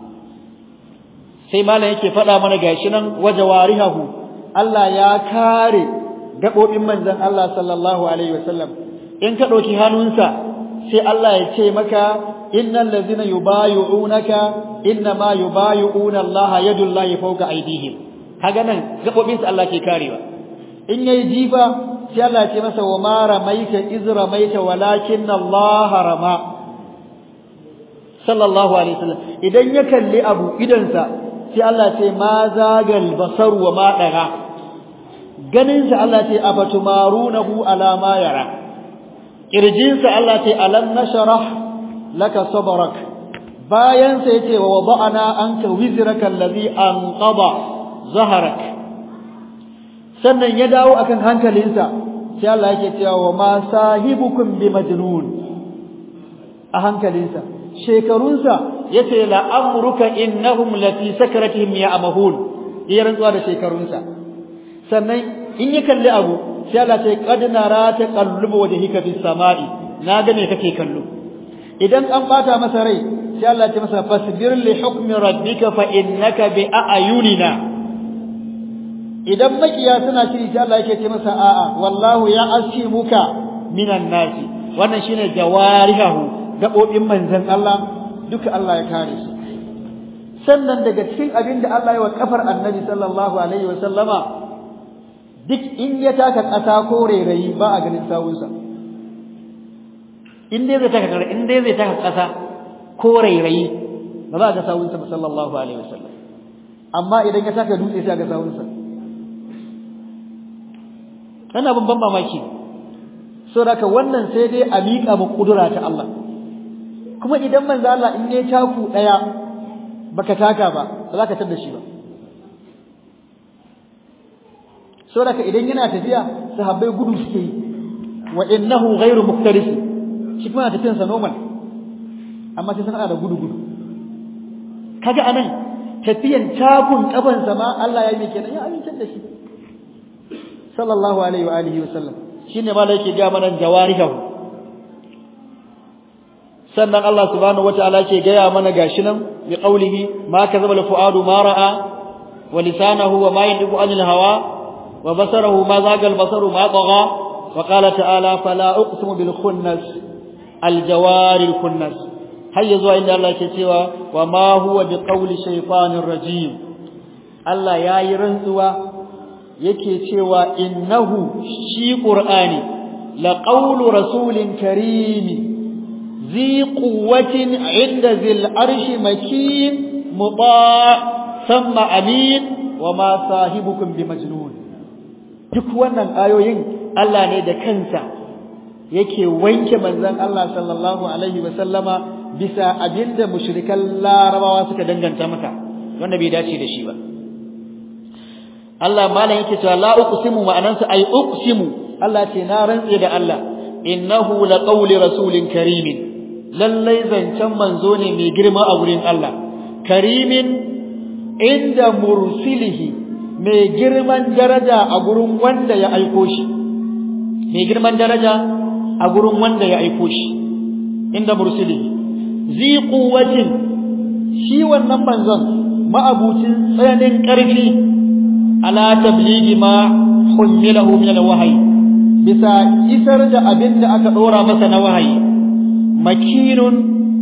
sai malam yake faɗa mana gashi nan wajawarihu Allah ya kare gabobin manzon Allah sallallahu alaihi wasallam in ka dauki hannunsa sai Allah ya ce maka innal ladzina yubayyi'unaka innama yubayyi'una Allah yadullahi fawqa aydihim kaga nan gabobin sa Allah ke karewa in yayi jifa sai Allah ce masa wa ma ramaita iz ramaita walakin Allah rama sallallahu alaihi wasallam idan ya kalli abu idansa sai Allah ce ma zagal basar wa ma daga ganin sa Allah ce afatumarunahu ala ma yara kirjin sa Allah ce alam nashrah laka sadrak bayan sa yace wa wada'ana anka wizraka allazi anqada zaharak sannan ya dawo akan hankalinsa sai Allah yake cewa wa ma sahibukum bi majnun a hankalinsa shekarunsa yace la amruka innahum lati sakratihim ya'mahun iya rantsuwa da shekarunsa sannan in ya kalli abu sai Allah ce qad nara taqallubu wajhika fis sama'i na ga me kake kallo idan an bata masa rai sai Allah ya ce masa fasbir li hukmi rabbika fa innaka bi a'yunina idan makiya suna shiri sai Allah yake ce masa a'a wallahu ya asimuka minan nasi wannan shine jawarihu gabobin manzon Allah duka Allah ya kare su sannan daga cikin abin da Allah ya wa kafar annabi sallallahu alaihi wa sallama duk in ya taka ƙasa ko rairayi ba a ganin sawunsa in dai zai taka in dai zai taka ƙasa ko rairayi ba za a ga sawunsa ba sallallahu alaihi wa sallam amma idan ya taka dutse sai a ga sawunsa kana ban mamaki saboda wannan sai dai a miƙa mu kudura ta Allah kuma idan manzo Allah in ne taku daya baka taka ba ba za ka tada shi ba saboda idan yana tafiya sahabbai gudu suke yi wa innahu ghairu muktaris shi kuma tafiyan sa normal amma sai sun da gudu gudu kaga anan tafiyan takun kaban sa ma Allah ya yi kenan ya amince da shi sallallahu alaihi wa alihi wa sallam shine ma da yake ga mana jawarihu sannan Allah subhanahu wataala yake gaya mana gashi nan bi qawlihi ma kazaba al-fuadu ma ra'a wa lisanahu wa ma yantiqu anil hawa wa basarahu ma zaga al-basaru ma tagha wa qala ta'ala fala uqsimu bil khunnas al-jawari al-khunnas hayya zuwa inda Allah yake cewa wa ma huwa bi qawli shaytanir rajim Allah yayi rantsuwa yake cewa innahu shi qur'ani la qawlu rasulin karim ذي قوة عند ذي العرش مكين مطاع ثم أمين وما صاحبكم بمجنون duk wannan ayoyin Allah ne da kansa yake wanke manzon Allah sallallahu alaihi wa sallama bisa abinda mushrikan larabawa suka danganta maka wanda bai dace da shi ba Allah malam yake cewa la uqsimu ma'anansa ay uqsimu Allah ce na rantse da Allah innahu laqawli rasulin karimin lallai zancen manzo ne mai girma a wurin Allah karimin inda mursilihi mai girman daraja a gurin wanda ya aiko shi mai girman daraja a gurin wanda ya aiko shi inda mursilihi zi quwwatin shi wannan manzon ma'abucin tsananin ƙarfi ala tablighi ma hummilahu min alwahyi bisa isar da abin da aka dora masa na wahayi makinun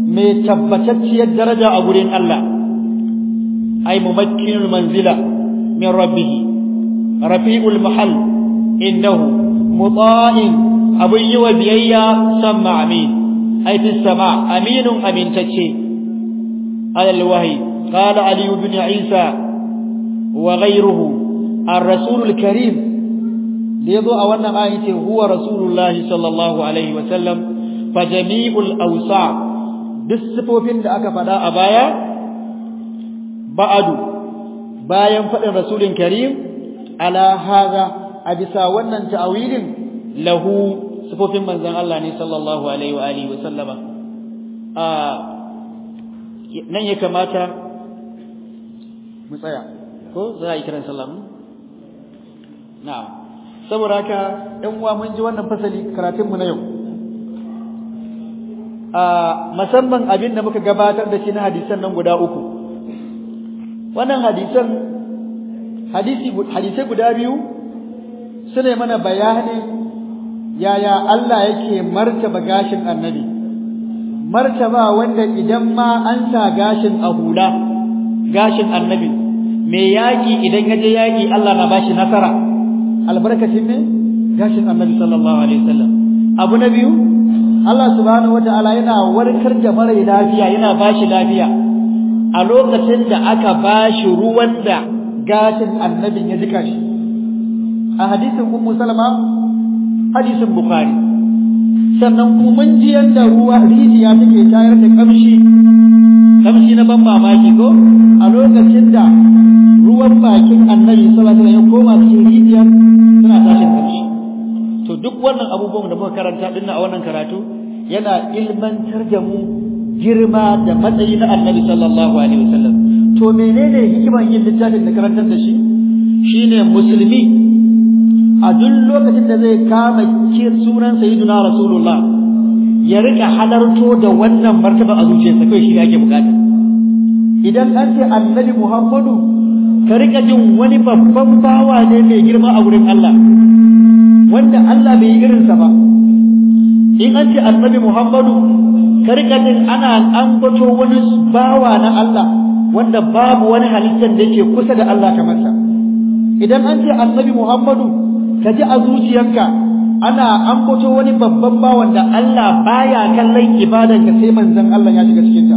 mai tabbatacciyar daraja a gurin Allah ay mumakkinul manzila min rabbih rafi'ul mahal innahu muta'in abun yi wa biyayya samma amin ay fi sama aminun amintacce alal wahyi qala ali ibn isa wa ghayruhu ar-rasulul karim da yazo a wannan aya ce huwa rasulullahi sallallahu alaihi wa sallam fa jami'ul awsa duk sifofin da aka faɗa a baya ba'adu bayan faɗin rasulin karim ala haza a bisa wannan ta'awilin lahu sifofin manzon Allah ne sallallahu alaihi wa alihi wa sallama a nan ya kamata mu tsaya ko za a yi kiran sallah na'am saboda haka ɗan uwa mun ji wannan fasali karatun mu na yau a musamman abin da muka gabatar da shi na hadisan nan guda uku wannan hadisan hadisi hadisai guda biyu sune mana bayanin yaya Allah yake martaba gashin annabi martaba wanda idan ma an sa gashin a hula gashin annabi mai yaki idan yaje yaki Allah na bashi nasara albarkacin ne gashin annabi sallallahu alaihi wasallam abu na biyu Allah subhanahu wataala yana warkar da mara lafiya yana bashi lafiya a lokacin da aka bashi ruwan da gashin annabin ya jika shi a hadisin ummu salama hadisin bukhari sannan kuma mun ji yanda ruwa rijiya take tayar da kamshi kamshi na ban mamaki ko a lokacin da ruwan bakin annabi sallallahu alaihi wasallam ya koma cikin rijiyar suna tashin kamshi to duk wannan abubuwan da muka karanta dinnan a wannan karatu yana ilmantar da mu girma da matsayi na annabi sallallahu alaihi wasallam to menene hikimar yin littafin da karantar da shi shine musulmi a duk lokacin da zai kama sunan sayyiduna rasulullah ya rika halarto da wannan martaba a zuciyarsa kai shi ake bukata idan an ce annabi muhammadu ka rika jin wani babban bawa ne mai girma a wurin Allah wanda Allah bai yi irinsa ba in an ce annabi Muhammadu ka rika jin ana ambato wani bawa na Allah wanda babu wani halittar da yake kusa da Allah kamar sa idan an ce annabi Muhammadu ka ji a zuciyarka ana ambato wani babban bawan da Allah baya kallon ibadan ka sai manzon Allah ya shiga cikin ta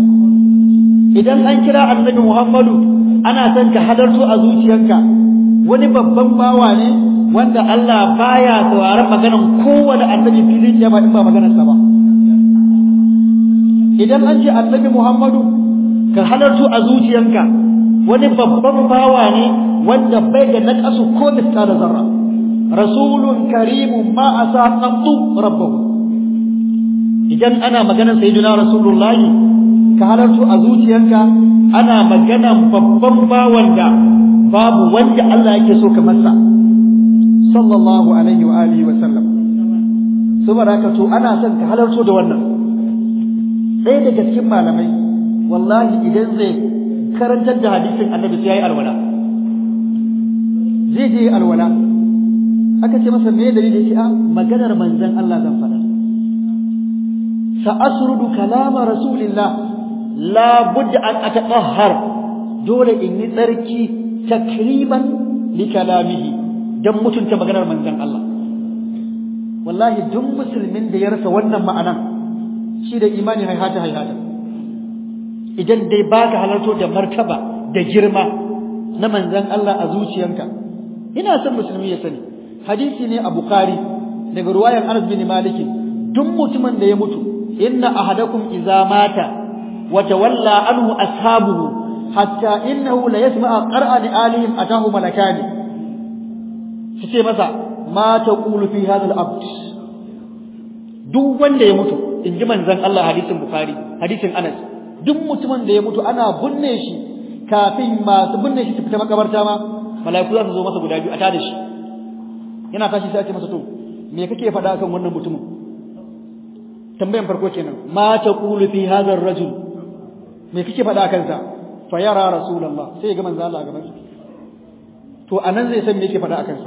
idan an kira annabi Muhammadu ana son ka halarto a zuciyarka wani babban bawa ne wanda Allah baya sauraron maganar kowane annabi filin jama in ba maganarsa ba idan an ce annabi Muhammadu ka halarto a zuciyanka wani babban bawa ne wanda bai da naqasu ko da zarra rasulun karimun ma asa qattu rabbahu idan ana maganar sayyidina rasulullahi ka halarto a zuciyanka ana maganar babban bawan da babu wanda Allah yake so kamar sa sallallahu alaihi wa alihi wa sallam saboda haka to ana son ka halarto da wannan ɗaya daga cikin malamai wallahi idan zai karantar da hadisin annabi sai yayi alwala zai je alwala aka ce masa me dalili shi a maganar manzon Allah zan faɗa sa asrudu kalama rasulillah la budda an atahhar dole in yi tsarki takriban li kalamihi dan mutunta maganar manzon Allah wallahi duk musulmin da ya rasa wannan ma'anan shi da imani haihata haihata idan dai baka halarto da martaba da girma na manzon Allah a zuciyanka ina son musulmi ya sani hadisi ne a bukhari daga ruwayan Anas bin Malik duk mutumin da ya mutu inna ahadakum idza mata wa tawalla anhu ashabuhu hatta innahu la yasma'a qara'ani alihim atahu malakani su ce masa ma taqulu fi hadha al-abd duk wanda ya mutu in ji manzon Allah hadisin bukhari hadisin Anas duk mutumin da ya mutu ana binne shi kafin masu binne shi su fita makabarta ma mala'iku za su zo masa guda biyu a tada shi yana tashi sai a ce masa to me kake faɗa kan wannan mutumin tambayan farko kenan ma taqulu fi hadha ar-rajul me kake faɗa kan sa fa yara rasulullah sai ya ga manzo Allah a gaban sa to anan zai san me yake faɗa akan sa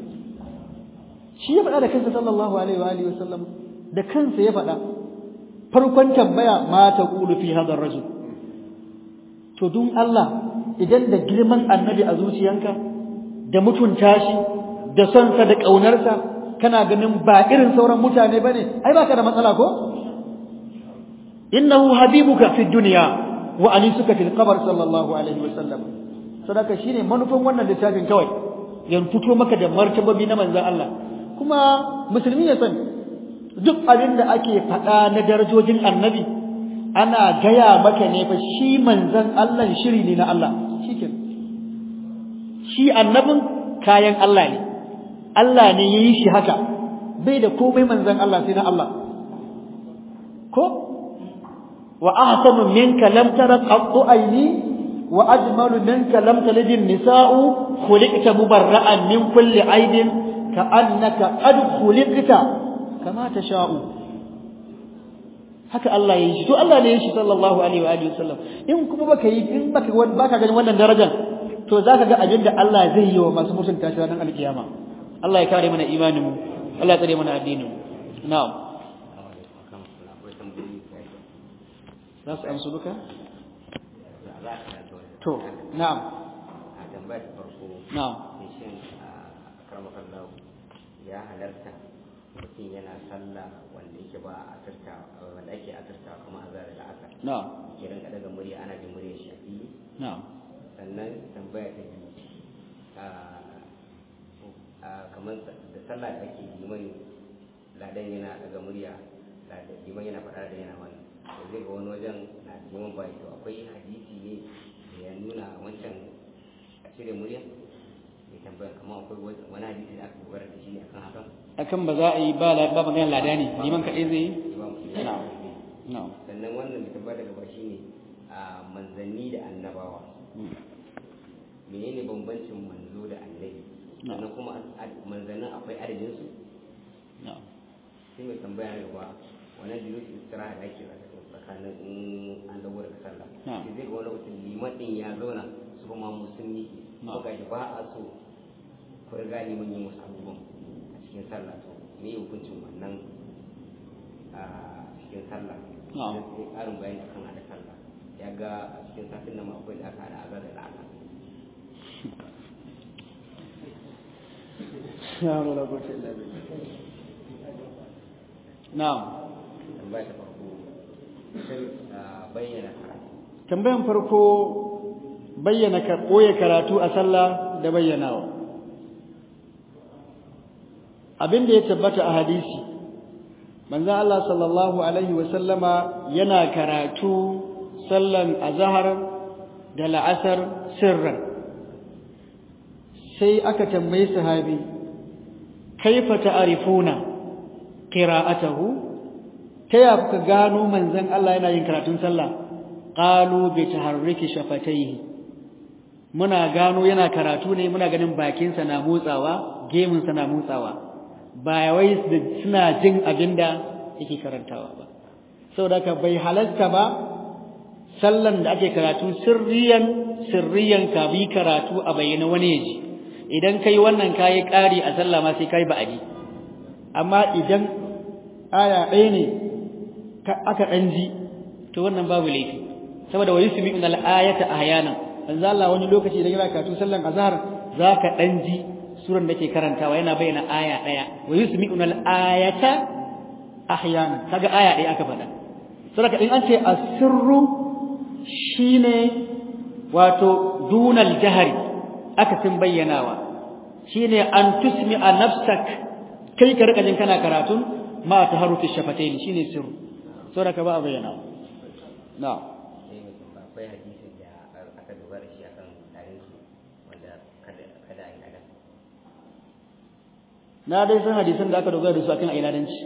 shi ya faɗa da kansa sallallahu alaihi wa alihi wasallam da kansa ya faɗa farkon tambaya ma ta qulu fi hadha rajul to dun Allah idan da girman annabi a zuciyanka da mutunta shi da son sa da ƙaunarsa kana ganin ba irin sauran mutane bane ai baka da matsala ko innahu habibuka fi dunya wa alisuka fil qabr sallallahu alaihi wa sallam sadaka shine manufan wannan littafin kawai yan fito maka da martababi na manzon Allah kuma musulmi ya sani duk abin da ake faɗa na darajojin annabi ana gaya maka ne fa shi manzon Allah shiri ne na Allah shikenan shi annabin kayan Allah ne Allah ne yayi shi haka bai da komai manzon Allah sai na Allah ko wa ahsanu minka lam tara qattu ayni wa ajmalu minka lam talid an-nisa'u khuliqta mubarra'an min kulli aibin ka'annaka qad khuliqta kama tasha'u haka Allah ya yi shi to Allah ne ya yi shi sallallahu alaihi wa alihi wasallam in kuma baka yi in baka baka ganin wannan darajar to zaka ga abinda Allah zai yi wa masu mutunta shi ranar alkiyama Allah ya kare mana imanin mu Allah ya tsare mana addinin mu na'am za su amsu duka to na'am a tambayar farko na'am shin a karmakan lau ya halarta mutum yana sallah wanda yake ba a asirta wanda ake asirta kuma a zara da aka na'am ke rinka daga murya ana jin murya shi a fili na'am sannan tambaya ta biyu a kamar da sallah da ake liman ladan yana daga murya ladan liman yana faɗa da yana wani da zai ga wani wajen na liman bai to akwai hadisi ne da ya nuna wancan a cire murya mai tambaya kamar akwai wani hadisi da aka dogara da shi ne akan hakan akan ba za a yi ba la- ba magana lada ne liman kaɗai zai yi Imam Muslim. Na'am. na'am sannan wannan mai tambaya daga ba shine a manzanni da annabawa menene bambancin manzo da annabi sannan kuma ad- manzannin akwai adadin su na'am sai mai tambaya na gaba wannan da yake istiraha da ake tsakanin in an dawo daga sallah Na'am. sai zai ga wani mutum liman din ya zauna su kuma musulmi Na'am. ko gashi ba a so ku riga liman yin wasu abubuwan a cikin sallah to me ya hukuncin wannan a cikin sallah Na'am. sai ƙarin bayani akan hada sallah ya ga a cikin satin nan ma akwai da aka hada azar da la'aka ya wala quwwata illa billah na'am tambaya ta farko sai a bayyana karatu tambayan farko bayyana ka koye karatu a sallah da bayyanawa abin da ya tabbata a hadisi manzon Allah sallallahu alaihi wa sallama yana karatu sallan azhar da la'asar sirran sai aka tambayi sahabi kaifa ta'rifuna qira'atahu ta ya kuka gano manzon Allah yana yin karatun sallah qalu bi taharriki shafataihi muna gano yana karatu ne muna ganin bakinsa na motsawa gemunsa na motsawa ba wai suna jin abinda yake karantawa ba saboda ka bai halarta ba sallan da ake karatu sirriyan sirriyan ka bi karatu a bayyana wani yaji idan kai wannan kayi ƙari a sallah ma sai kai ba'adi amma idan aya ɗaya ne aka ɗan ji to wannan babu laifi saboda wa yusmi'un al-ayata ahyanan manzo Allah wani lokaci da yana karatu sallan azhar zaka dan ji suran da ke karantawa yana bayyana aya daya wa yusmi'un al-ayata ahyanan kaga aya daya aka faɗa saboda in an ce asirru shine wato dunal jahri aka tin bayyanawa shine an tusmi'a nafsak kai ka rika jin kana karatun ma taharufi shafatayn shine sirru saboda ka ba a bayyanawa na'am sai mai tambaya akwai hadisin da aka dogara shi akan tarin su wanda kada kada a yi ada na dai san hadisan da aka dogara da su akan ailadanci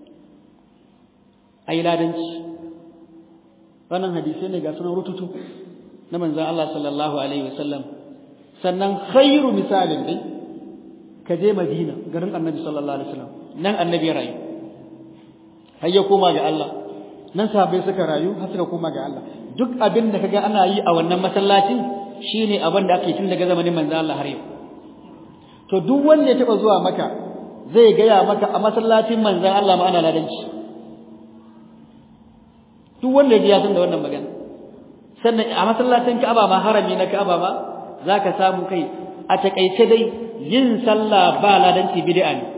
ailadanci wannan hadisai ne ga sunan rututu na manzon Allah sallallahu alaihi wasallam sannan khairu misalin dai ka je Madina garin Annabi sallallahu alaihi wasallam nan Annabi ya rayu har ya koma ga Allah nan sahabbai suka rayu har suka koma ga Allah duk abin da kaga ana yi a wannan masallacin shine abin da ake tun daga zamanin manzon Allah har yau to duk wanda ya taba zuwa maka zai gaya maka a masallacin manzon Allah ma ana ladanci duk wanda ya ji ya san da wannan magana sannan a masallacin Ka'aba ma harami na Ka'aba ma zaka samu kai a takaice dai yin sallah ba ladanci bid'a ne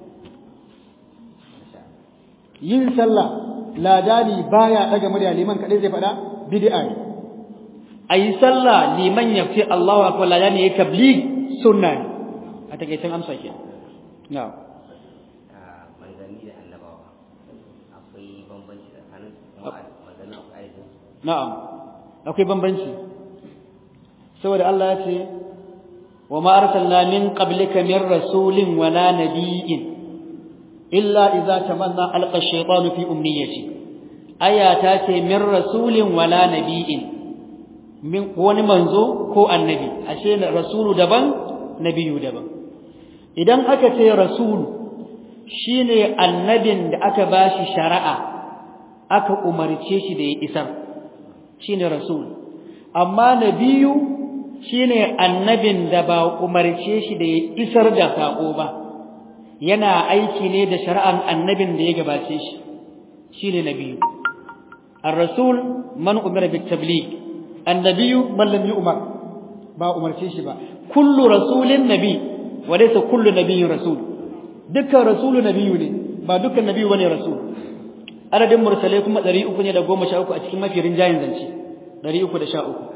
yin sallah ladani baya daga murya liman kadai zai fada bid'a ne ayi sallah liman ya fi Allahu akbar ladani ya tabligh sunna ne a takeicen amsa ke na'am manzanni da annabawa akwai bambanci tsakanin manzanni akwai ayyukan na'am akwai bambanci saboda Allah ya ce wa ma arsalna min qablika min rasulin wala nabiyyin illa idza tamanna alqa ash-shaytanu fi umniyati aya ta ce min rasulin wala nabiyyin min wani manzo ko annabi ashe rasulu daban nabiyu daban idan aka ce rasulu shine annabin da aka bashi shari'a aka umarce shi da ya isar shine rasul amma nabiyu shine annabin da ba umarce shi da ya isar da sako ba yana aiki ne da shari'an annabin da ya gabace shi shine nabiyu ar-rasul man umira bit tabligh annabiyu man lam yu'mar ba umarce shi ba kullu rasulin nabi wa laysa kullu nabiyyin rasul dukkan rasulu nabiyu ne ba dukkan nabiyu bane rasul adadin mursalai kuma 300 ne da 13 a cikin mafi rinjayin zance 313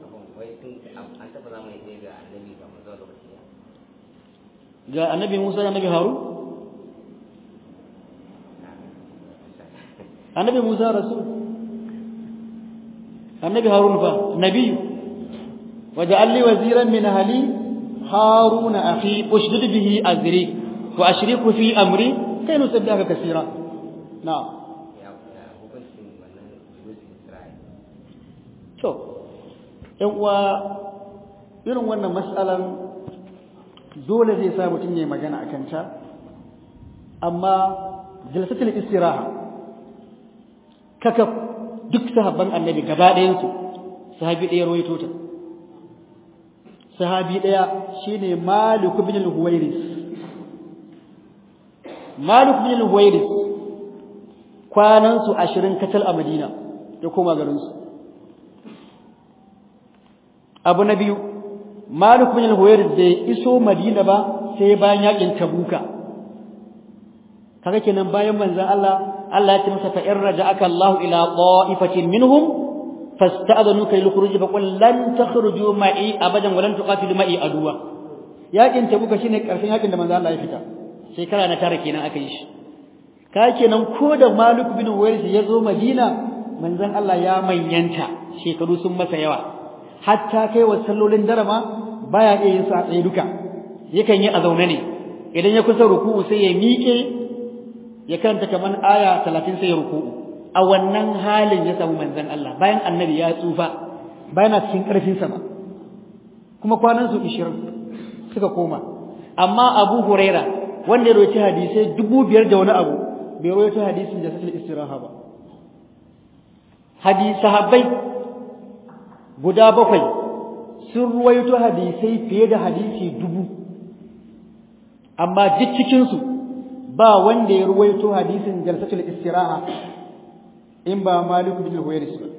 ga annabi Musa da annabi Harun annabi Musa rasul annabi Harun fa nabiyu waja'al li waziran min ahli haruna akhi ushdud bihi azri wa ashriku fi amri kai nusabbihaka kaseera na'am to ɗan uwa irin wannan mas'alan dole zai sa mutum ya magana a kanta amma jalsatul istiraha kaka duk sahabban annabi gaba ɗayansu sahabi ɗaya rawaito ta sahabi ɗaya shine Malik ibn al-Huwairis Malik ibn al-Huwairis kwanan su 20 katal a Madina ya koma garin su abu na biyu Malik ibn al-Huwairis da iso Madina ba sai bayan yakin Tabuka kaga kenan bayan manzon Allah Allah ya ce masa fa in raja'aka Allah ila qa'ifatin minhum fasta'dhanuka lil khuruj fa qul lan takhruju ma'i abadan wa lan tuqatilu ma'i aduwa yakin Tabuka shine karshen yakin da manzon Allah ya fita shekara na tara kenan aka yi shi ka kenan ko da Malik bin Huwairis ya zo Madina manzon Allah ya manyanta shekaru sun masa yawa hatta kai wa sallolin darama baya iya yin su a tsaye duka yakan yi a zaune ne idan ya kusa ruku'u sai ya miƙe ya karanta kaman aya 30 sai ya ruku'u a wannan halin ya samu manzon Allah bayan annabi ya tsufa bayan cikin karfin sa ba kuma kwanan su 20 suka koma amma Abu Huraira wanda ya rawaita hadisi dubu biyar da wani abu bai rawaita hadisin da sai istiraha ba hadisi sahabbai guda bakwai sun ruwaito hadisai fiye da hadisi dubu amma duk cikinsu ba wanda ya ruwaito hadisin jalsatul istiraha in ba Malik bin Huwairis ba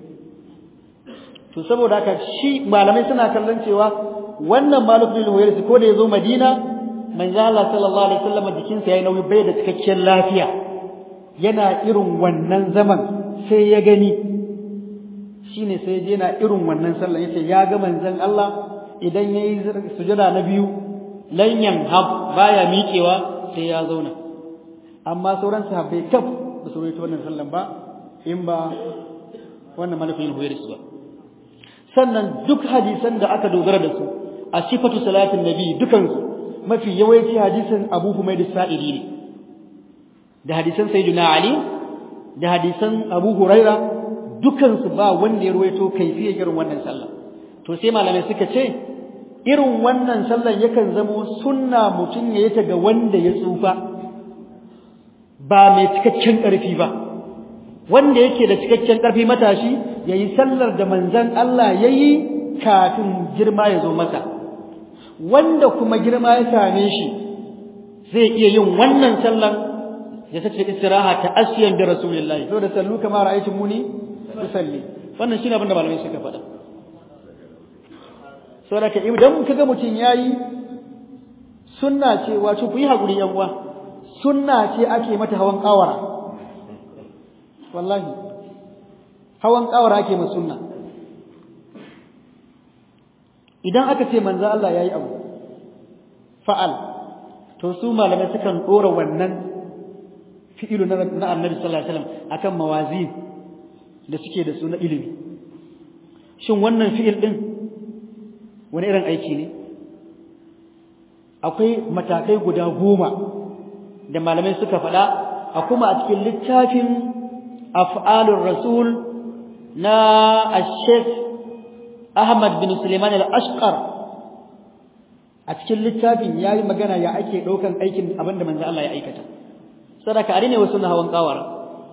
to saboda haka shi malamai suna kallon cewa wannan Malik bin Huwairis ko da yazo Madina manzo Allah sallallahu alaihi wasallam jikinsa yayi nauyi bai da cikakken lafiya yana irin wannan zaman sai ya gani shine sai je na irin wannan sallah yace ya ga manzon Allah idan yayi sujada na biyu lan yanhab baya miƙewa sai ya zauna amma sauran sahabbai kaf ba su rawaito wannan sallan ba in ba wannan malafin huwairis ba sannan duk hadisan da aka dogara da su a sifatu salatin nabi dukansu mafi yawanci hadisin Abu Humayd Sa'idi ne da hadisan Sayyidina Ali da hadisan Abu Huraira dukansu ba wanda ya ruwaito kaifiyar irin wannan sallah to sai malamai suka ce irin wannan sallar yakan zamo sunna mutum ya yi ta ga wanda ya tsufa ba mai cikakken ƙarfi ba wanda yake da cikakken ƙarfi matashi ya yi sallar da manzan Allah ya yi kafin girma ya zo masa wanda kuma girma ya same shi zai iya yin wannan sallar ya sace istiraha ta asiyan bi rasulillahi saboda sallu kama ra'aytum muni tusalli wannan shine abin da malamai suka faɗa saboda ka idan kaga mutum yayi sunna ce wato ku yi hakuri yan uwa sunna ce ake mata hawan kawara wallahi hawan kawara ake mata sunna idan aka ce manzo Allah yayi abu fa'al to su malamai sukan dora wannan fi'ilu na Annabi sallallahu alaihi wasallam akan mawazin da suke da su na ilimi shin wannan fi'il din wani irin aiki ne akwai matakai guda goma da malamai suka faɗa a kuma a cikin littafin af'alur rasul na ash-sheikh Ahmad bin Suleiman al-Ashqar a cikin littafin yayi magana ya ake daukan aikin abinda manzo Allah ya aikata sadaka ari ne wasu na hawan kawara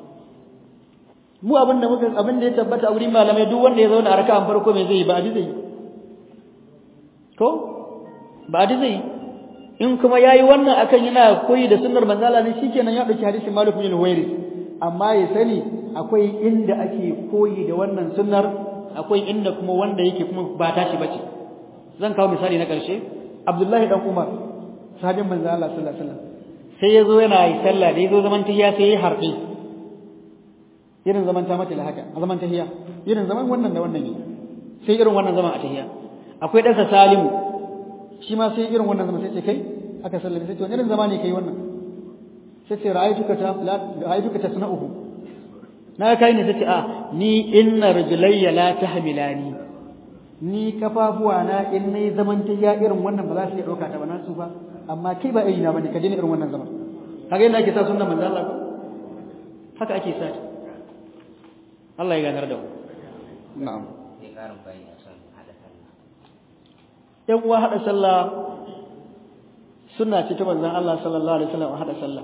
mu abinda muka abinda ya tabbata a wurin malamai duk wanda ya zauna a raka'an farko me zai yi ba adi zai ko ba adi zai in kuma yayi wannan akan yana koyi da sunnar manzo Allah ne shikenan ya dauki hadisin Malik bin Huwairi amma ya sani akwai inda ake koyi da wannan sunnar akwai inda kuma wanda yake kuma ba tashi bace zan kawo misali na ƙarshe Abdullahi dan Umar sahabin manzo Allah sallallahu alaihi wasallam sai yazo yana yi sallah da yazo zaman tahiya sai ya harbi irin zaman ta mace da haka a zaman tahiya irin zaman wannan da wannan ne sai irin wannan zaman a tahiya akwai ɗansa Salimu shi ma sai irin wannan zaman sai ce kai aka sallame sai ce wani irin zama ne kai wannan sai ce ra'aytuka ta ra'aytuka tasna'uhu na kai ne tace a ni inna rajulayya la tahmilani ni kafafuwa na in nayi zaman ta ya irin wannan ba za su iya dauka ta ba na su ba amma kai ba iri na bane ka je irin wannan zaman kaga yadda ake sa sunnan manzo Allah ko haka ake sa Allah ya ganar da mu na'am sai karin bayani a son hada sallah yan uwa hada sallah sunna ce ta manzon Allah sallallahu alaihi wasallam hada sallah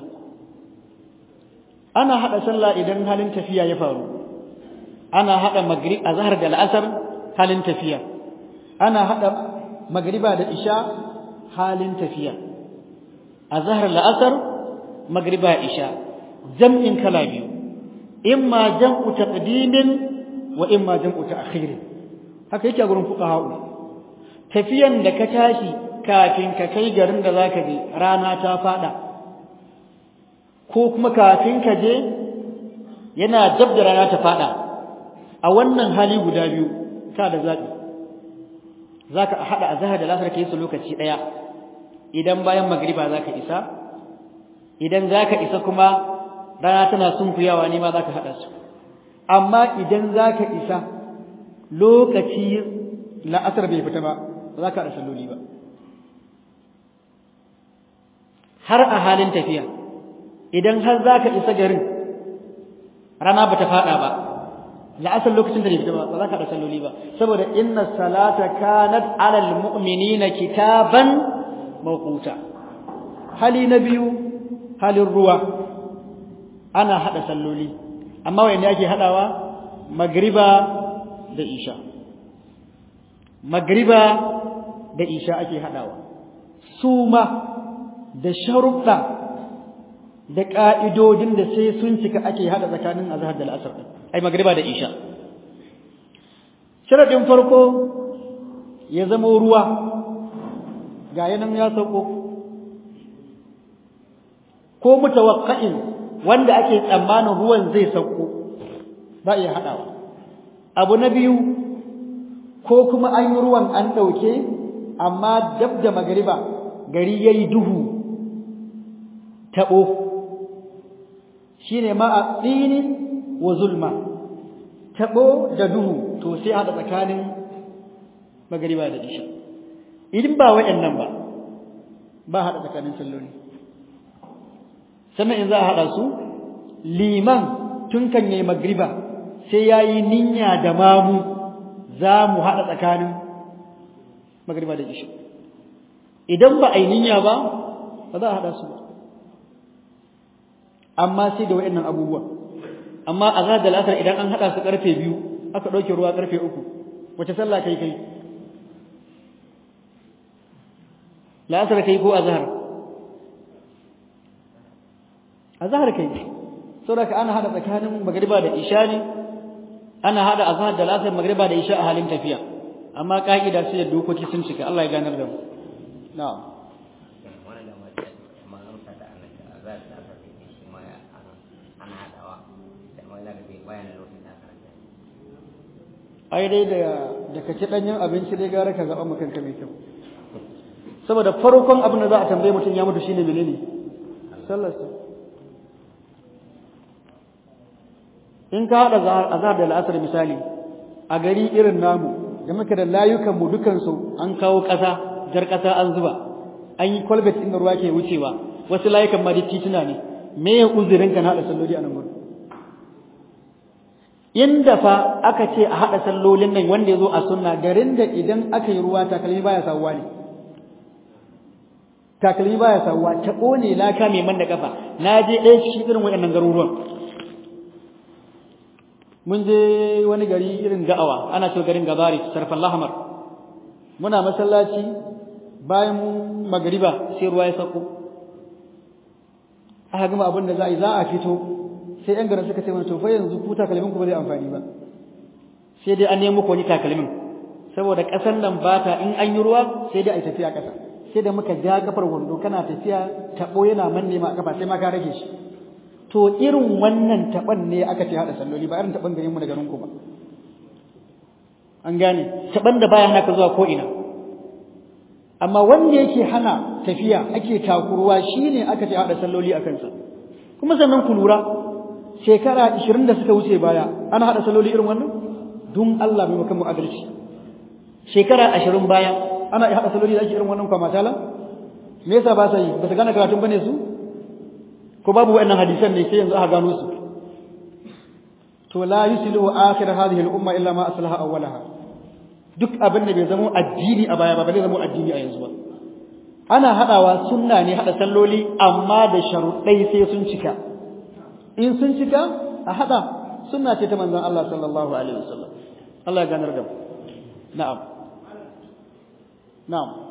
ana hada sallah idan halin tafiya ya faru ana hada maghrib azhar da al'asr halin tafiya ana hada magriba da isha halin tafiya azhar al'asr magriba isha jam'in kala biyu imma jam'u taqdimin wa imma jam'u ta'khir haka yake a gurin fuqaha tafiyan da ka tashi kafin ka kai garin da zaka je rana ta fada ko kuma kafin ka je yana dab da rana ta fada a wannan hali guda biyu ka da zabi zaka hada azhar da lasar kai su lokaci daya idan bayan magriba zaka isa idan zaka isa kuma rana tana sunkuyawa ne ma zaka hada su amma idan zaka isa lokaci la'asar bai fita ba zaka da salloli ba har a halin tafiya idan har zaka isa garin rana bata fada ba la'asar lokacin da bai fita ba ba zaka da salloli ba saboda inna salata kanat alal mu'minina kitaban mawquta hali na biyu halin ruwa ana hada salloli amma wanda yake hadawa magriba da isha magriba da isha ake hadawa suma da sharuɗa da ka'idodin da sai sun cika ake hada tsakanin azhar da al'asr ai magriba da isha sharadin farko ya zama ruwa ga yanan ya sauko ko mutawaqqa'in wanda ake tsammanin ruwan zai sauko ba iya hadawa abu na biyu ko kuma an yi ruwan an dauke amma dab da magariba gari yayi duhu tabo shine ma a tsini wa zulma tabo da duhu to sai hada tsakanin magariba da isha idan ba wayannan ba ba hada tsakanin salloli sannan in za a haɗa su liman tun kan yi magriba sai ya yi ninya da mamu za mu haɗa tsakanin magriba da isha idan ba a yi ninya ba ba za a haɗa su ba amma sai da waɗannan abubuwa amma a zaɗa la'asar idan an haɗa su ƙarfe biyu aka ɗauke ruwa ƙarfe uku wace sallah kai kai la'asar kai ko azhar azhar kai saboda ana hada tsakanin magriba da isha ne ana hada azhar da lasar magriba da isha a halin tafiya amma ka'ida sai da dokoki sun cika Allah ya ganar da mu na'am wannan da ma ma amsa da annabi azar da aka yi shi ma ana hadawa da ma ina ga bai bayan lokacin da aka ranta ai dai da da ka ci danyen abinci dai gara ka zaba maka kanka mai kyau saboda farkon abin da za a tambaye mutum ya mutu shine menene sallarsa in ka hada azhar da al'asar misali a gari irin namu da muka da layukan mu dukan su an kawo kasa jar kasa an zuba an yi kwalbet inda ruwa ke wucewa wasu layukan ma duk tituna ne me ya uzurin ka na hada salloli a nan gurin inda fa aka ce a hada sallolin nan wanda ya zo a sunna garin da idan aka yi ruwa takalmi baya sawuwa ne takalmi baya sawuwa ta kone laka mai man da kafa na je ɗaya cikin irin waɗannan garuruwan mun je wani gari irin da'awa ana cewa garin gabari sarfan lahamar muna masallaci bayan magariba sai ruwa ya sako aka gama abin da za a yi za a fito sai yan garin suka ce mana to fa yanzu ku takalmin ku ba zai amfani ba sai dai an nemo ku wani takalmin saboda ƙasar nan ba ta in an yi ruwa sai dai a yi tafiya ƙasa sai da muka ja kafar wando kana tafiya taɓo yana manne ma kafa sai ma ka rage shi to irin wannan taban ne aka ce hada salloli ba irin taban garin mu da garin ku ba an gane taban da baya hana ka zuwa ko ina amma wanda yake hana tafiya ake takuruwa shine aka ce hada salloli a kansa kuma sannan ku lura shekara 20 da suka wuce baya ana hada salloli irin wannan dun Allah mai makan mu adalci shekara 20 baya ana hada salloli da ake irin wannan kwa matala me yasa ba sa yi ba su gane karatun bane su ko babu wannan hadisan ne sai yanzu aka gano su to la yuslihu akhir hadhihi al-umma illa ma aslaha awwalaha duk abin da bai zama addini a baya ba bai zama addini a yanzu ba ana hadawa sunna ne hada salloli amma da sharuɗai sai sun cika in sun cika a hada sunna ce ta manzon Allah sallallahu alaihi wasallam Allah ya ganar da mu na'am na'am